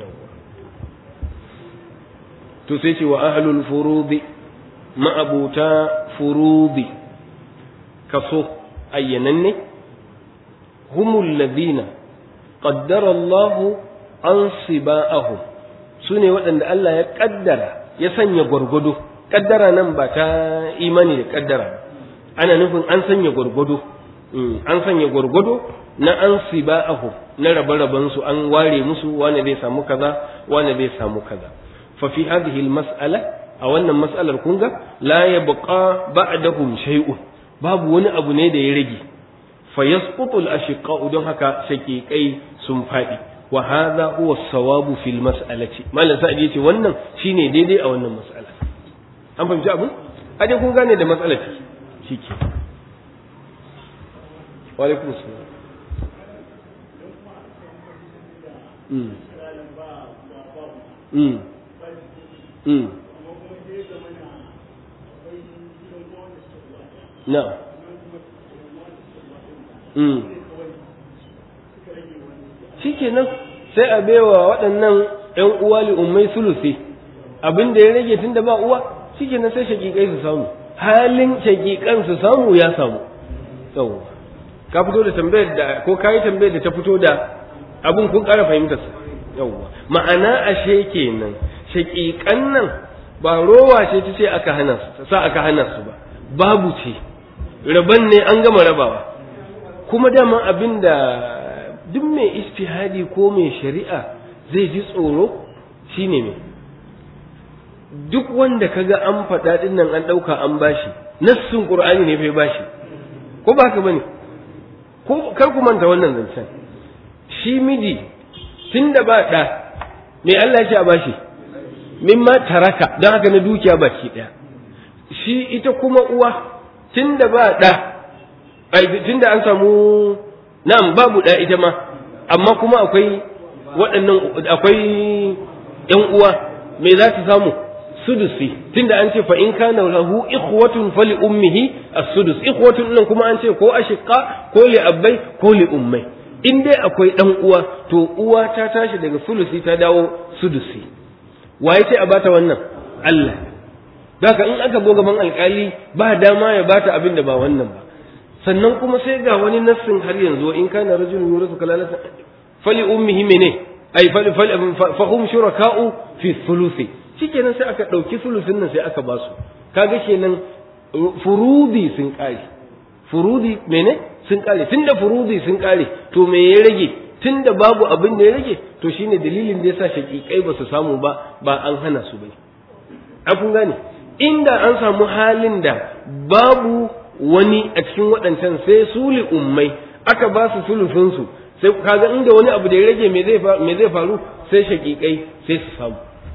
to sai ce wa ahlul furudi ma'abuta furudi kaso ayyananne humul ladina qaddara Allah ansiba'ahum sune waɗanda Allah ya kaddara ya sanya gwargwado kaddara nan ba ta imani da kaddara ana nufin an sanya gwargwado an sanya gwargwado na ansiba'ahum na rabe su an ware musu wane zai samu kaza wane zai samu kaza fa fi hadhihi al-mas'ala a wannan mas'alar kun ga la yabqa ba'dahum shay'un babu wani abu ne da ya rage fa yasqutu al-ashqa don haka shaqiqai sun fadi wa hadha huwa as-sawabu fil mas'alati malam sa'id yace wannan shine daidai a wannan mas'ala an fahimci abin aje kun gane da matsalar shike wa alaikum assalam mm mm mm na mm shikenan sai a baiwa waɗannan ƴan uwa li ummai sulusi abin da ya rage tunda ba uwa shikenan sai shakikai su samu halin shakikan su samu ya samu yawwa ka fito da tambayar da ko ka yi tambayar da ta fito da abin kun ƙara fahimtar sa yawwa ma'ana ashe kenan shakikan nan ba rowa ce ta ce aka hana su sa aka hana su ba babu ce raban ne an gama rabawa kuma dama abin da duk mai istihadi ko mai shari'a zai ji tsoro shine mai duk wanda kaga an faɗa ɗin nan an ɗauka an bashi nassin qur'ani ne bai bashi ko ba haka bane ko kar ku manta wannan zancen shi miji tunda ba ɗa me Allah ya ce a bashi mimma taraka don haka na dukiya baki ɗaya shi ita kuma uwa tunda ba ɗa tunda an samu na'am babu ɗa ita ma amma kuma akwai waɗannan akwai ƴan uwa me za ta samu sudusi tunda an ce fa in kana lahu ikhwatun fali ummihi as-sudus ikhwatun nan kuma an ce ko ashiqa ko li abbai ko li ummai in dai akwai dan uwa to uwa ta tashi daga sulusi ta dawo sudusi waye ce a bata wannan Allah Daka in aka zo gaban alkali ba dama ya bata abin da ba wannan ba sannan kuma sai ga wani nassin har yanzu in kana rajulun yurisu kalalata fali ummihi mene ai fali fali fa hum shuraka'u fi thuluthi shikenan sai aka dauki thuluthin nan sai aka basu kaga kenan furudi sun kare furudi mene sun kare tunda furudi sun kare to me ya rage tunda babu abin da ya rage to shine dalilin da yasa shakikai ba su samu ba ba an hana su bai a kun gane inda an samu halin da babu wani a cikin waɗancan sai su li ummai aka ba su sulufinsu sai kaga inda wani abu da ya rage me zai me zai faru sai shakikai sai su samu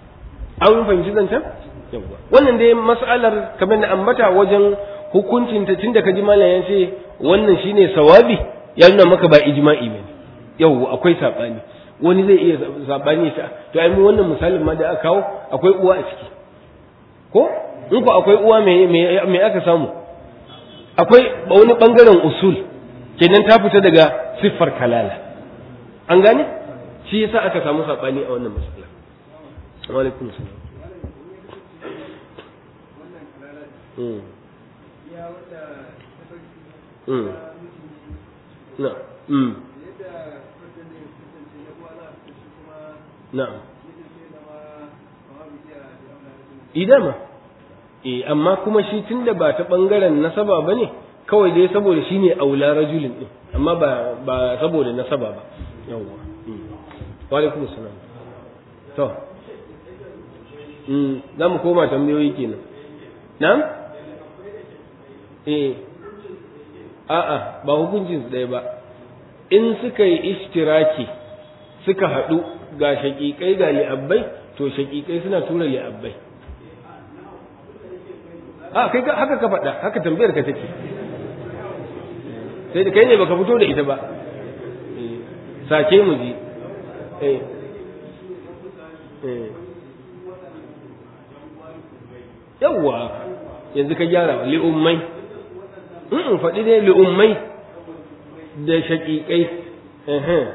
an fahimci zancen yawwa wannan dai mas'alar kamar da ambata wajen hukuncin ta tunda kaji malam ya ce wannan shine sawabi ya nuna maka ba ijma'i bane yawwa akwai sabani wani zai iya sabani ta to ai mu wannan misalin ma da aka kawo akwai uwa a ciki ko in ko akwai uwa me me aka samu akwai wani bangaren usul kenan ta fita daga siffar kalala an gane shi yasa aka samu sabani a wannan masala wa alaikum salam mm mm na mm na'am idama eh amma kuma shi tunda ba ta bangaren nasaba bane kawai dai saboda shine aula rajulin din amma ba ba saboda nasaba ba yawwa wa alaikum assalam to mm za mu koma tambayoyi kenan na'am eh a'a ba hukuncin su ɗaya ba in suka yi ishtiraki suka haɗu ga shaƙiƙai ga li'abbai to shaƙiƙai suna tura li'abbai a kai haka ka faɗa haka tambayar ka take sai da kai ne baka fito da ita ba sake mu ji eh yawwa yanzu ka gyara li'ummai in faɗi dai li'ummai da shaƙiƙai eh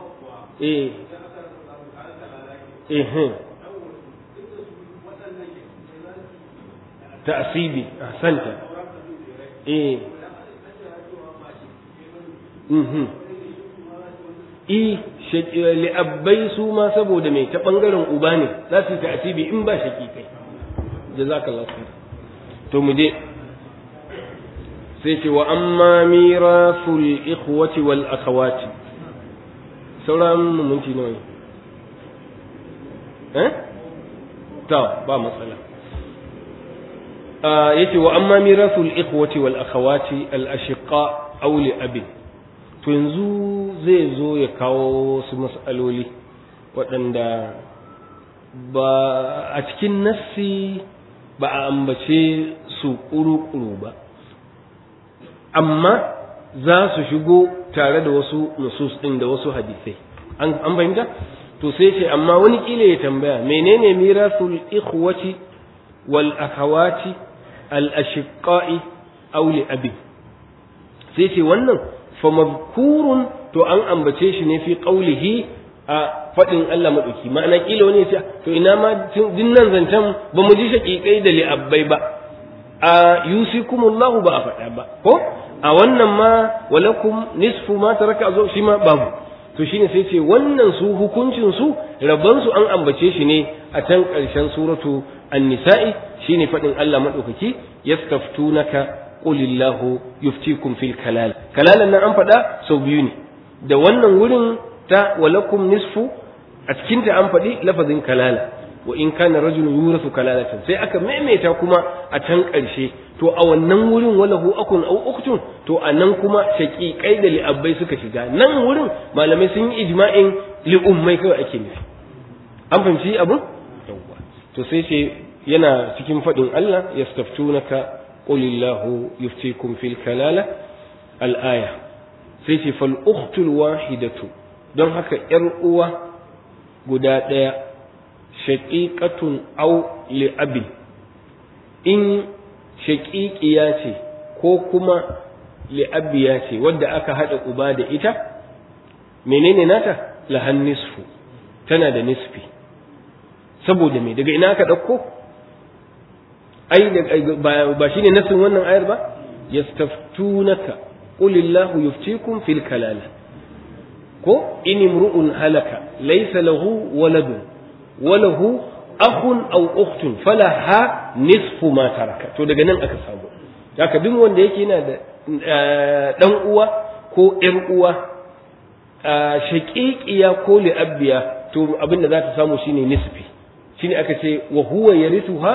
eh ta'asibi ahsanta eh mhm i li'abbai su ma saboda mai ta bangaren uba ne za su yi ta'asibi in ba shaƙiƙai jazakallahu khair to mu je sai ce wa amma mirasul ikhwati wal akhawati sauran mu minti nawa eh ta ba matsala yace wa amma mirasul ikhwati wal akhawati al ashiqa aw li abin to yanzu zai zo ya kawo su mas'aloli waɗanda ba a cikin nassi ba a ambace su ƙuru-ƙuru ba amma za su shigo tare da wasu nusus ɗin da wasu hadisai an fahimta to sai ce amma wani kila ya tambaya menene mirasul ikhwati wal akhawati al ashiqai aw li abi sai ce wannan fa mazkurun to an ambace shi ne fi qawlihi a fadin Allah madauki ma'ana kila wani ya ce to ina ma dinnan zancen ba mu ji shaqiqai da li abbai ba a yusikumullahu ba a faɗa ba ko a wannan ma walakum nisfu ma taraka zo shi ma babu to shine sai ce wannan su hukuncin su rabban su an ambace shi ne a can ƙarshen suratu an-nisa'i shine faɗin Allah madaukaki yastaftunaka qulillahu yuftikum fil kalal kalalan nan an faɗa sau biyu ne da wannan wurin ta walakum nisfu a cikin ta an faɗi lafazin kalala wa in kana rajulun yurasu kalalatan sai aka maimaita kuma a can ƙarshe to a wannan wurin walahu akun au uktun to a nan kuma shaqiqai da li'abbai suka shiga nan wurin malamai sun yi ijma'in li'ummai kawai ake nufi an fahimci abun yawwa to sai ce yana cikin faɗin Allah yastaftunaka qulillahu yuftikum fil kalala al-aya sai ce fal ukhtul wahidatu don haka yar uwa guda ɗaya shaqiqatun aw li'abin in shaqiqiya ce ko kuma li'abiya ce wadda aka hada uba da ita menene nata lahan nisfu tana da nisfi saboda me daga ina aka dauko ai ba shine nasin wannan ayar ba yastaftunaka qulillahu yuftikum fil kalala ko in imru'un halaka laysa lahu waladun walahu akhun aw ukhtun falaha nisfu ma taraka to daga nan aka samu haka duk wanda yake yana da dan uwa ko ƴar uwa shaqiqiya ko li'abbiya to abinda za ta samu shine nisfi shine aka ce wa huwa yarithuha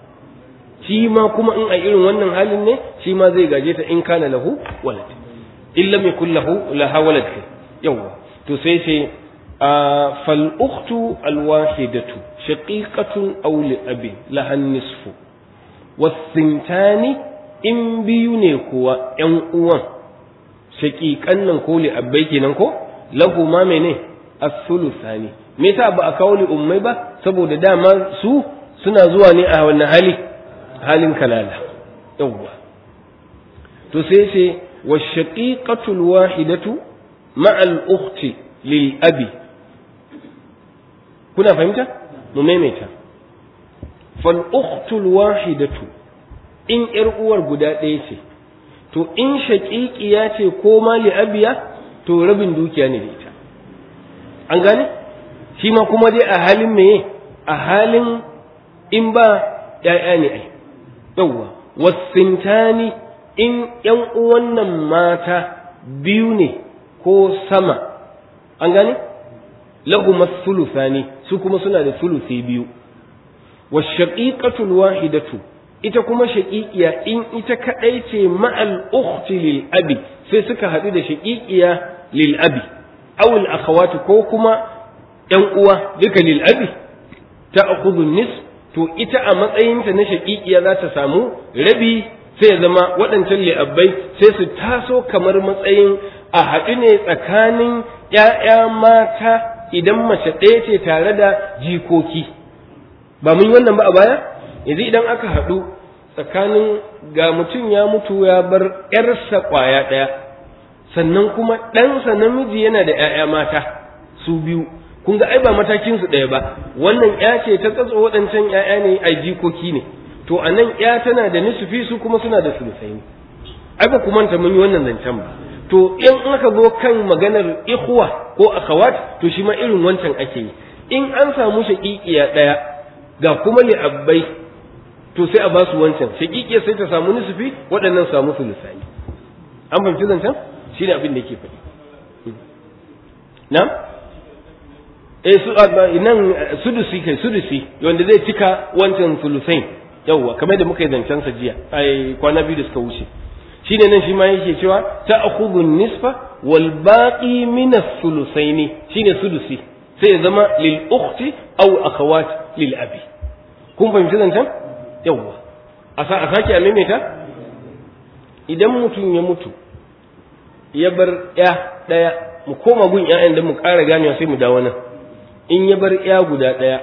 shi ma kuma in a irin wannan halin ne shi ma zai gaje ta in kana lahu walad in lam yakul lahu laha walad yawa to sai sai fal ukhtu al wahidatu shaqiqatun aw li abi laha nisfu wasintani in biyu ne kuwa ƴan uwan shaqiqan nan ko li abbai kenan ko lahu ma mene as-sulusani me yasa ba a kawo li ummai ba saboda dama su suna zuwa ne a wannan hali halin kalala yawwa to sai ce wa shaqiqatul wahidatu ma'a al-ukhti lil abi kuna fahimta mu maimaita fal ukhtul wahidatu in yar uwar guda ɗaya ce to in shaqiqiya ce ko ma li abiya to rabin dukiya ne da ita an gane shi ma kuma dai a halin meye a halin in ba ‘ya'ya ne ai yawwa wasintani in ‘yan uwan nan mata biyu ne ko sama an gane lahuma sulusani su kuma suna da sulusi biyu wa shaqiqatul wahidatu ita kuma shaqiqiya in ita kadai ce ma'al ukhti lil abi sai suka haɗu da shaqiqiya lil abi aw al akhawati ko kuma ‘yan uwa duka lil abi ta akhudhu nis to ita a matsayinta na shaqiqiya za ta samu rabi sai ya zama waɗancan li'abbai sai su taso kamar matsayin a haɗu ne tsakanin ‘ya'ya mata idan mace ɗaya ce tare da jikoki ba mun yi wannan ba a baya yanzu idan aka haɗu tsakanin ga mutum ya mutu ya bar ‘yarsa ƙwaya ɗaya sannan kuma ɗansa namiji yana da ‘ya'ya mata su biyu kun ga ai ba matakinsu ɗaya ba wannan ‘ya ce ta tsatso waɗancan ‘ya'ya ne a jikoki ne to a nan ‘ya tana da nisufi su kuma suna da sulusai ne ai ba ku manta mun yi wannan zancen ba to in aka zo kan maganar ikhwa ko akhawat to shi ma irin wancan ake yi in an samu shaqiqiya daya ga kuma li abbai to sai a basu wancan shaqiqiya sai ta samu nisfi waɗannan samu sulusai an fahimci zancen shine abin da yake faɗi na eh su nan sudusi kai sudusi wanda zai cika wancan sulusain yawwa kamar da muka yi zancen sa jiya ai kwana biyu da suka wuce shine nan shi ma yake cewa ta'khudhu nisfa wal baqi min as-sulusaini shine sudusi sai ya zama lil ukhti aw akhawat lil abi kun fahimci zancen yawwa a sa a sake a maimaita idan mutum ya mutu ya bar ya daya mu koma gun ƴaƴan da mu ƙara ganewa sai mu dawo nan in ya bar ya guda daya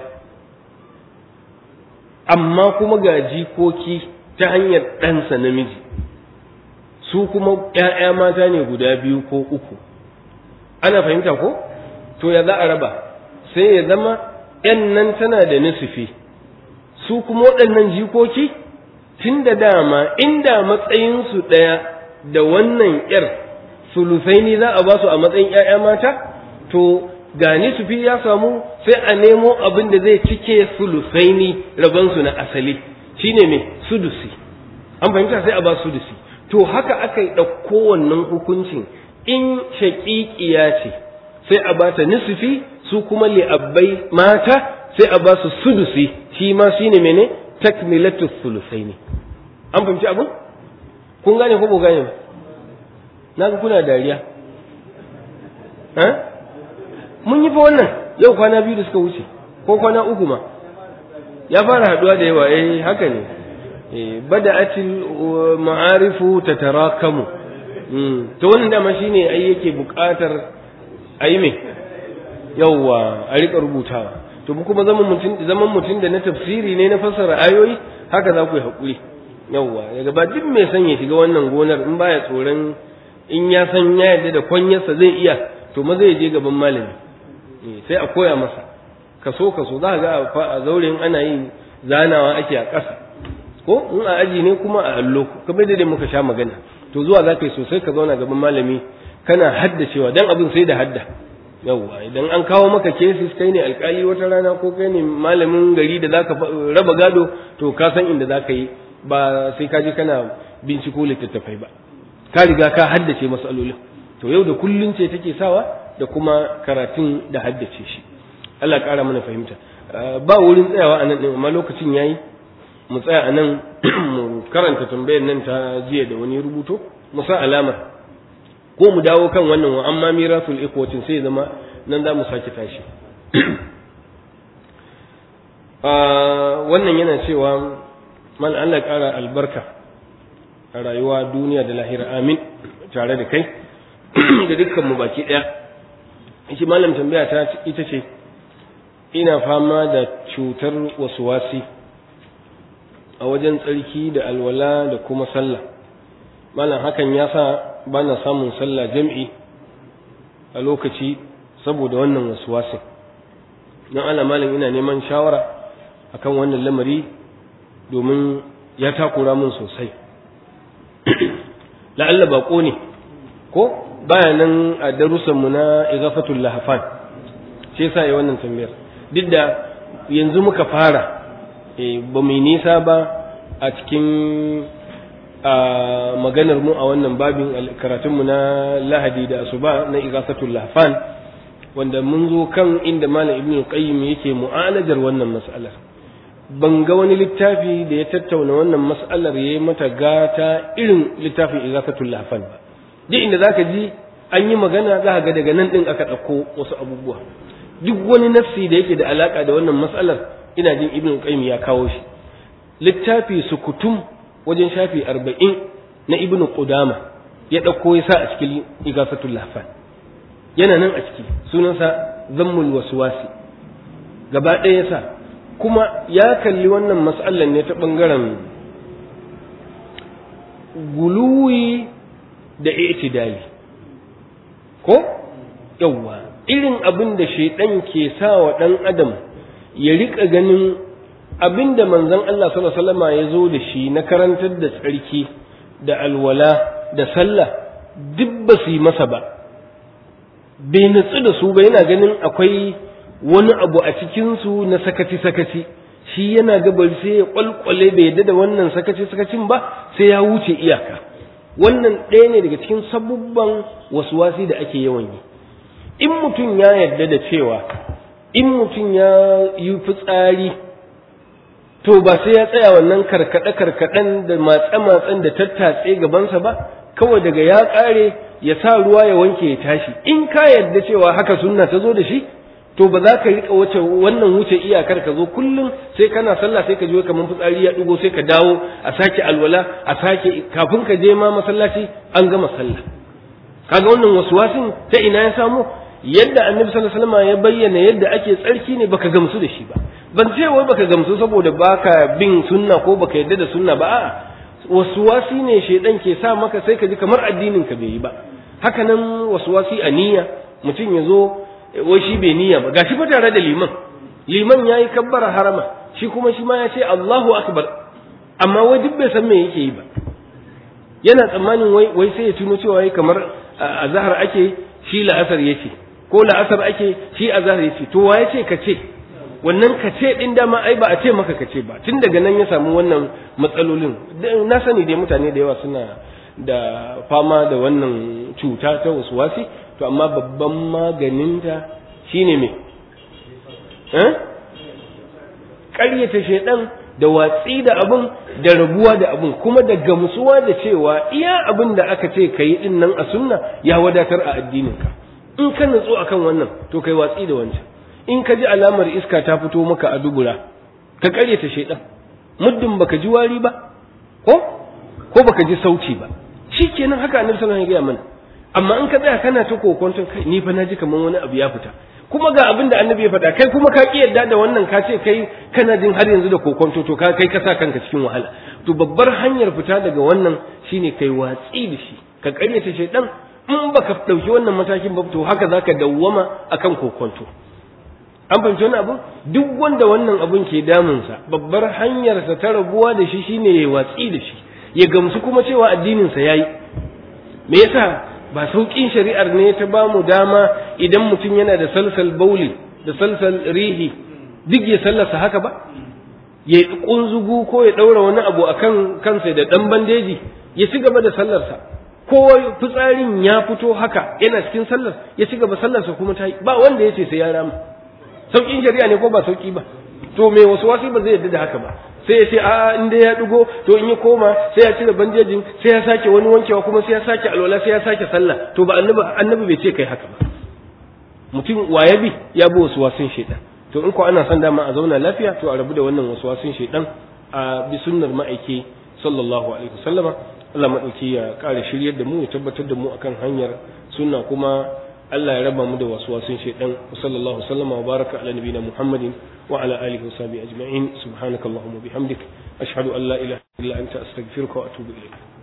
amma kuma ga jikoki ta hanyar ɗansa namiji su kuma ‘ya'ya mata ne guda biyu ko uku ana fahimta ko to ya za a raba sai ya zama ‘yan nan tana da nisufi su kuma waɗannan jikoki tun da dama inda matsayinsu ɗaya da wannan ‘yar sulusaini za a ba su a matsayin ‘ya'ya mata to ga nisufi ya samu sai a nemo abin da zai cike sulusaini rabansu na asali shine mai sudusi an fahimta sai a ba sudusi to haka aka yi ɗauko wannan hukuncin in shaƙiƙiya ce sai a ba ta nisufi su kuma li'abbai mata sai a ba su sudusi shi ma shine mene takmilatu sulusaini an fahimci abin kun gane ko ba gane ba na ga kuna dariya mun yi fa wannan yau kwana biyu da suka wuce ko kwana uku ma ya fara haduwa da yawa eh haka ne eh bada'atil ma'arifu tatarakamu to wannan dama shine ai yake buƙatar ayi me yawa a rika rubutawa to kuma zaman mutum zaman mutum da na tafsiri ne na fassara ayoyi haka za ku yi hakuri yawa daga ba duk mai son ya shiga wannan gonar in baya tsoron in ya san ya yarda da kwanyarsa zai iya to ma zai je gaban malami sai a koya masa kaso kaso za ga a zauren ana yin zanawa ake a ƙasa ko in a aji ne kuma a allo kamar da muka sha magana to zuwa za ka yi sosai ka zauna gaban malami kana haddacewa dan abin sai da hadda yawwa idan an kawo maka cases kai ne alkali wata rana ko kai ne malamin gari da zaka raba gado to ka san inda zaka yi ba sai ka je kana binciko littattafai ba ka riga ka haddace masalolin to yau da kullun ce take sawa da kuma karatun da haddace shi Allah ƙara mana fahimta ba wurin tsayawa a nan ɗin amma lokacin yayi mu tsaya a nan mu karanta tambayar nan ta jiya da wani rubuto mu sa alama ko mu dawo kan wannan wa amma mirasul ikhwatin sai zama nan za mu sake tashi wannan yana cewa mal Allah ƙara albarka a rayuwa duniya da lahira amin tare da kai da dukkan mu baki ɗaya shi malam tambaya ta ita ce ina fama da cutar wasuwasi a wajen tsarki da alwala da kuma sallah malam hakan ya sa ba na samun sallah jam'i a lokaci saboda wannan wasuwasin don ala malam ina neman shawara akan wannan lamari domin ya takura min sosai la'alla baƙo ne ko baya nan a darussanmu na igafatul lahafan shi yasa yi wannan tambayar duk da yanzu muka fara ba mai nisa ba a cikin maganar mu a wannan babin karatunmu na lahadi da asuba na igasatul lahfan wanda mun zo kan inda malam ibnu qayyim yake mu'alajar wannan mas'alar ban ga wani littafi da ya tattauna wannan mas'alar yayi mata gata irin littafin igasatul lahfan ba duk inda zaka ji an yi magana za ga daga nan din aka ɗauko wasu abubuwa duk wani nafsi da yake da alaka da wannan mas'alar ina jin ibnu qayyim ya kawo shi littafi sukutum wajen shafi arba'in na ibnu qudama ya ɗauko ya sa a cikin igasatul lahfan yana nan a ciki sunansa zammul waswasi gaba ɗaya sa kuma ya kalli wannan mas'alar ne ta ɓangaren guluwi da itidali ko yawwa irin abin da shaidan ke sa wa ɗan adam ya riƙa ganin abin da manzon Allah sallallahu alaihi wasallam ya zo da shi na karantar da tsarki da alwala da sallah duk ba su yi masa ba bai nutsu da su ba yana ganin akwai wani abu a cikinsu na sakaci-sakaci shi yana gabar sai ya kwalkwale bai yadda da wannan sakaci-sakacin ba sai ya wuce iyaka wannan ɗaya ne daga cikin sabubban wasi da ake yawan yi in mutum ya yarda da cewa in mutum ya yi fitsari to ba sai ya tsaya wannan karkaɗe-karkaɗen da matse-matsen da tattatse gabansa ba kawai daga ya ƙare ya sa ruwa ya wanke ya tashi in ka yarda cewa haka sunna ta zo da shi to ba za ka rika wuce wannan wuce iyakar ka zo kullum sai kana sallah sai ka je kamar fitsari ya dugo sai ka dawo a sake alwala a sake kafin ka je ma masallaci an gama sallah kaga wannan waswasin ta ina ya samu yadda annabi sallallahu alaihi wasallam ya bayyana yadda ake tsarki ne baka gamsu da shi ba ban ce wai baka gamsu saboda baka bin sunna ko baka yadda da sunna ba a'a waswasi ne shedan ke sa maka sai ka ji kamar addinin ka bai yi ba haka nan waswasi a niyya mutum ya zo wai shi bai niyya ba gashi fa tare da liman liman yayi kabbara harama shi kuma shi ma ya ce Allahu akbar amma wai duk bai san me yake yi ba yana tsammanin wai wai sai ya tuno cewa wai kamar azhar ake shi la'asar yace ko la'asar ake shi azhar yace to wa yace ka ce wannan ka ce din dama ai ba a ce maka ka ce ba tun daga nan ya samu wannan matsalolin na sani dai mutane da yawa suna da fama da wannan cuta ta wasuwasi to amma babban maganinta shine me eh ƙaryata shaidan da watsi da abin da rabuwa da abin kuma da gamsuwa da cewa iya abin da aka ce ka yi din nan a sunna ya wadatar a addininka in ka nutsu akan wannan to kai watsi da wancan in ka ji alamar iska ta fito maka a dubura ka ƙaryata shaidan muddin baka ji wari ba ko ko baka ji sauci ba shikenan haka annabi sallallahu alaihi wasallam ya gaya mana amma in ka tsaya kana ta kokonton kai ni fa na ji kamar wani abu ya fita kuma ga abin da annabi ya faɗa kai kuma ka ki yadda da wannan ka ce kai kana jin har yanzu da kokonto to ka kai ka sa kanka cikin wahala to babbar hanyar fita daga wannan shine kai watsi da shi ka karyata shaidan in baka dauki wannan matakin ba to haka zaka dawwama akan kokonto an fahimci wani abu duk wanda wannan abun ke damunsa babbar hanyarsa ta rabuwa da shi shine ya watsi da shi ya gamsu kuma cewa addininsa yayi me yasa ba sauƙin shari'ar ne ta ba mu dama idan mutum yana da salsal bauli da salsal rihi duk ya sallasa haka ba ya kunzugu ko ya ɗaura wani abu a kan kansa da ɗan bandeji ya ci gaba da sallarsa ko fitsarin ya fito haka yana cikin sallar ya ci gaba sallarsa kuma ta yi ba wanda ya ce sai ya rama sauƙin shari'a ne ko ba sauƙi ba to me wasu wasi ba zai yarda da haka ba sai ya ce a in dai ya dugo to in ya koma sai ya cire bandejin sai ya sake wani wankewa kuma sai ya sake alwala sai ya sake sallah to ba annabi annabi bai ce kai haka ba mutum waye bi ya bi wasu wasun shaidan to in ko ana son dama a zauna lafiya to a rabu da wannan wasu wasun shaidan a bi sunnar ma'aiki sallallahu alaihi wasallama Allah madauki ya kare shiryar da mu ya tabbatar da mu akan hanyar sunna kuma Allah ya raba mu da waswasin shaidan sallallahu sallama wa baraka ala nabiyina Muhammadin wa ala alihi wa sahbihi ajma'in subhanakallahumma bihamdik ashhadu an la ilaha illa anta astaghfiruka wa atubu ilayk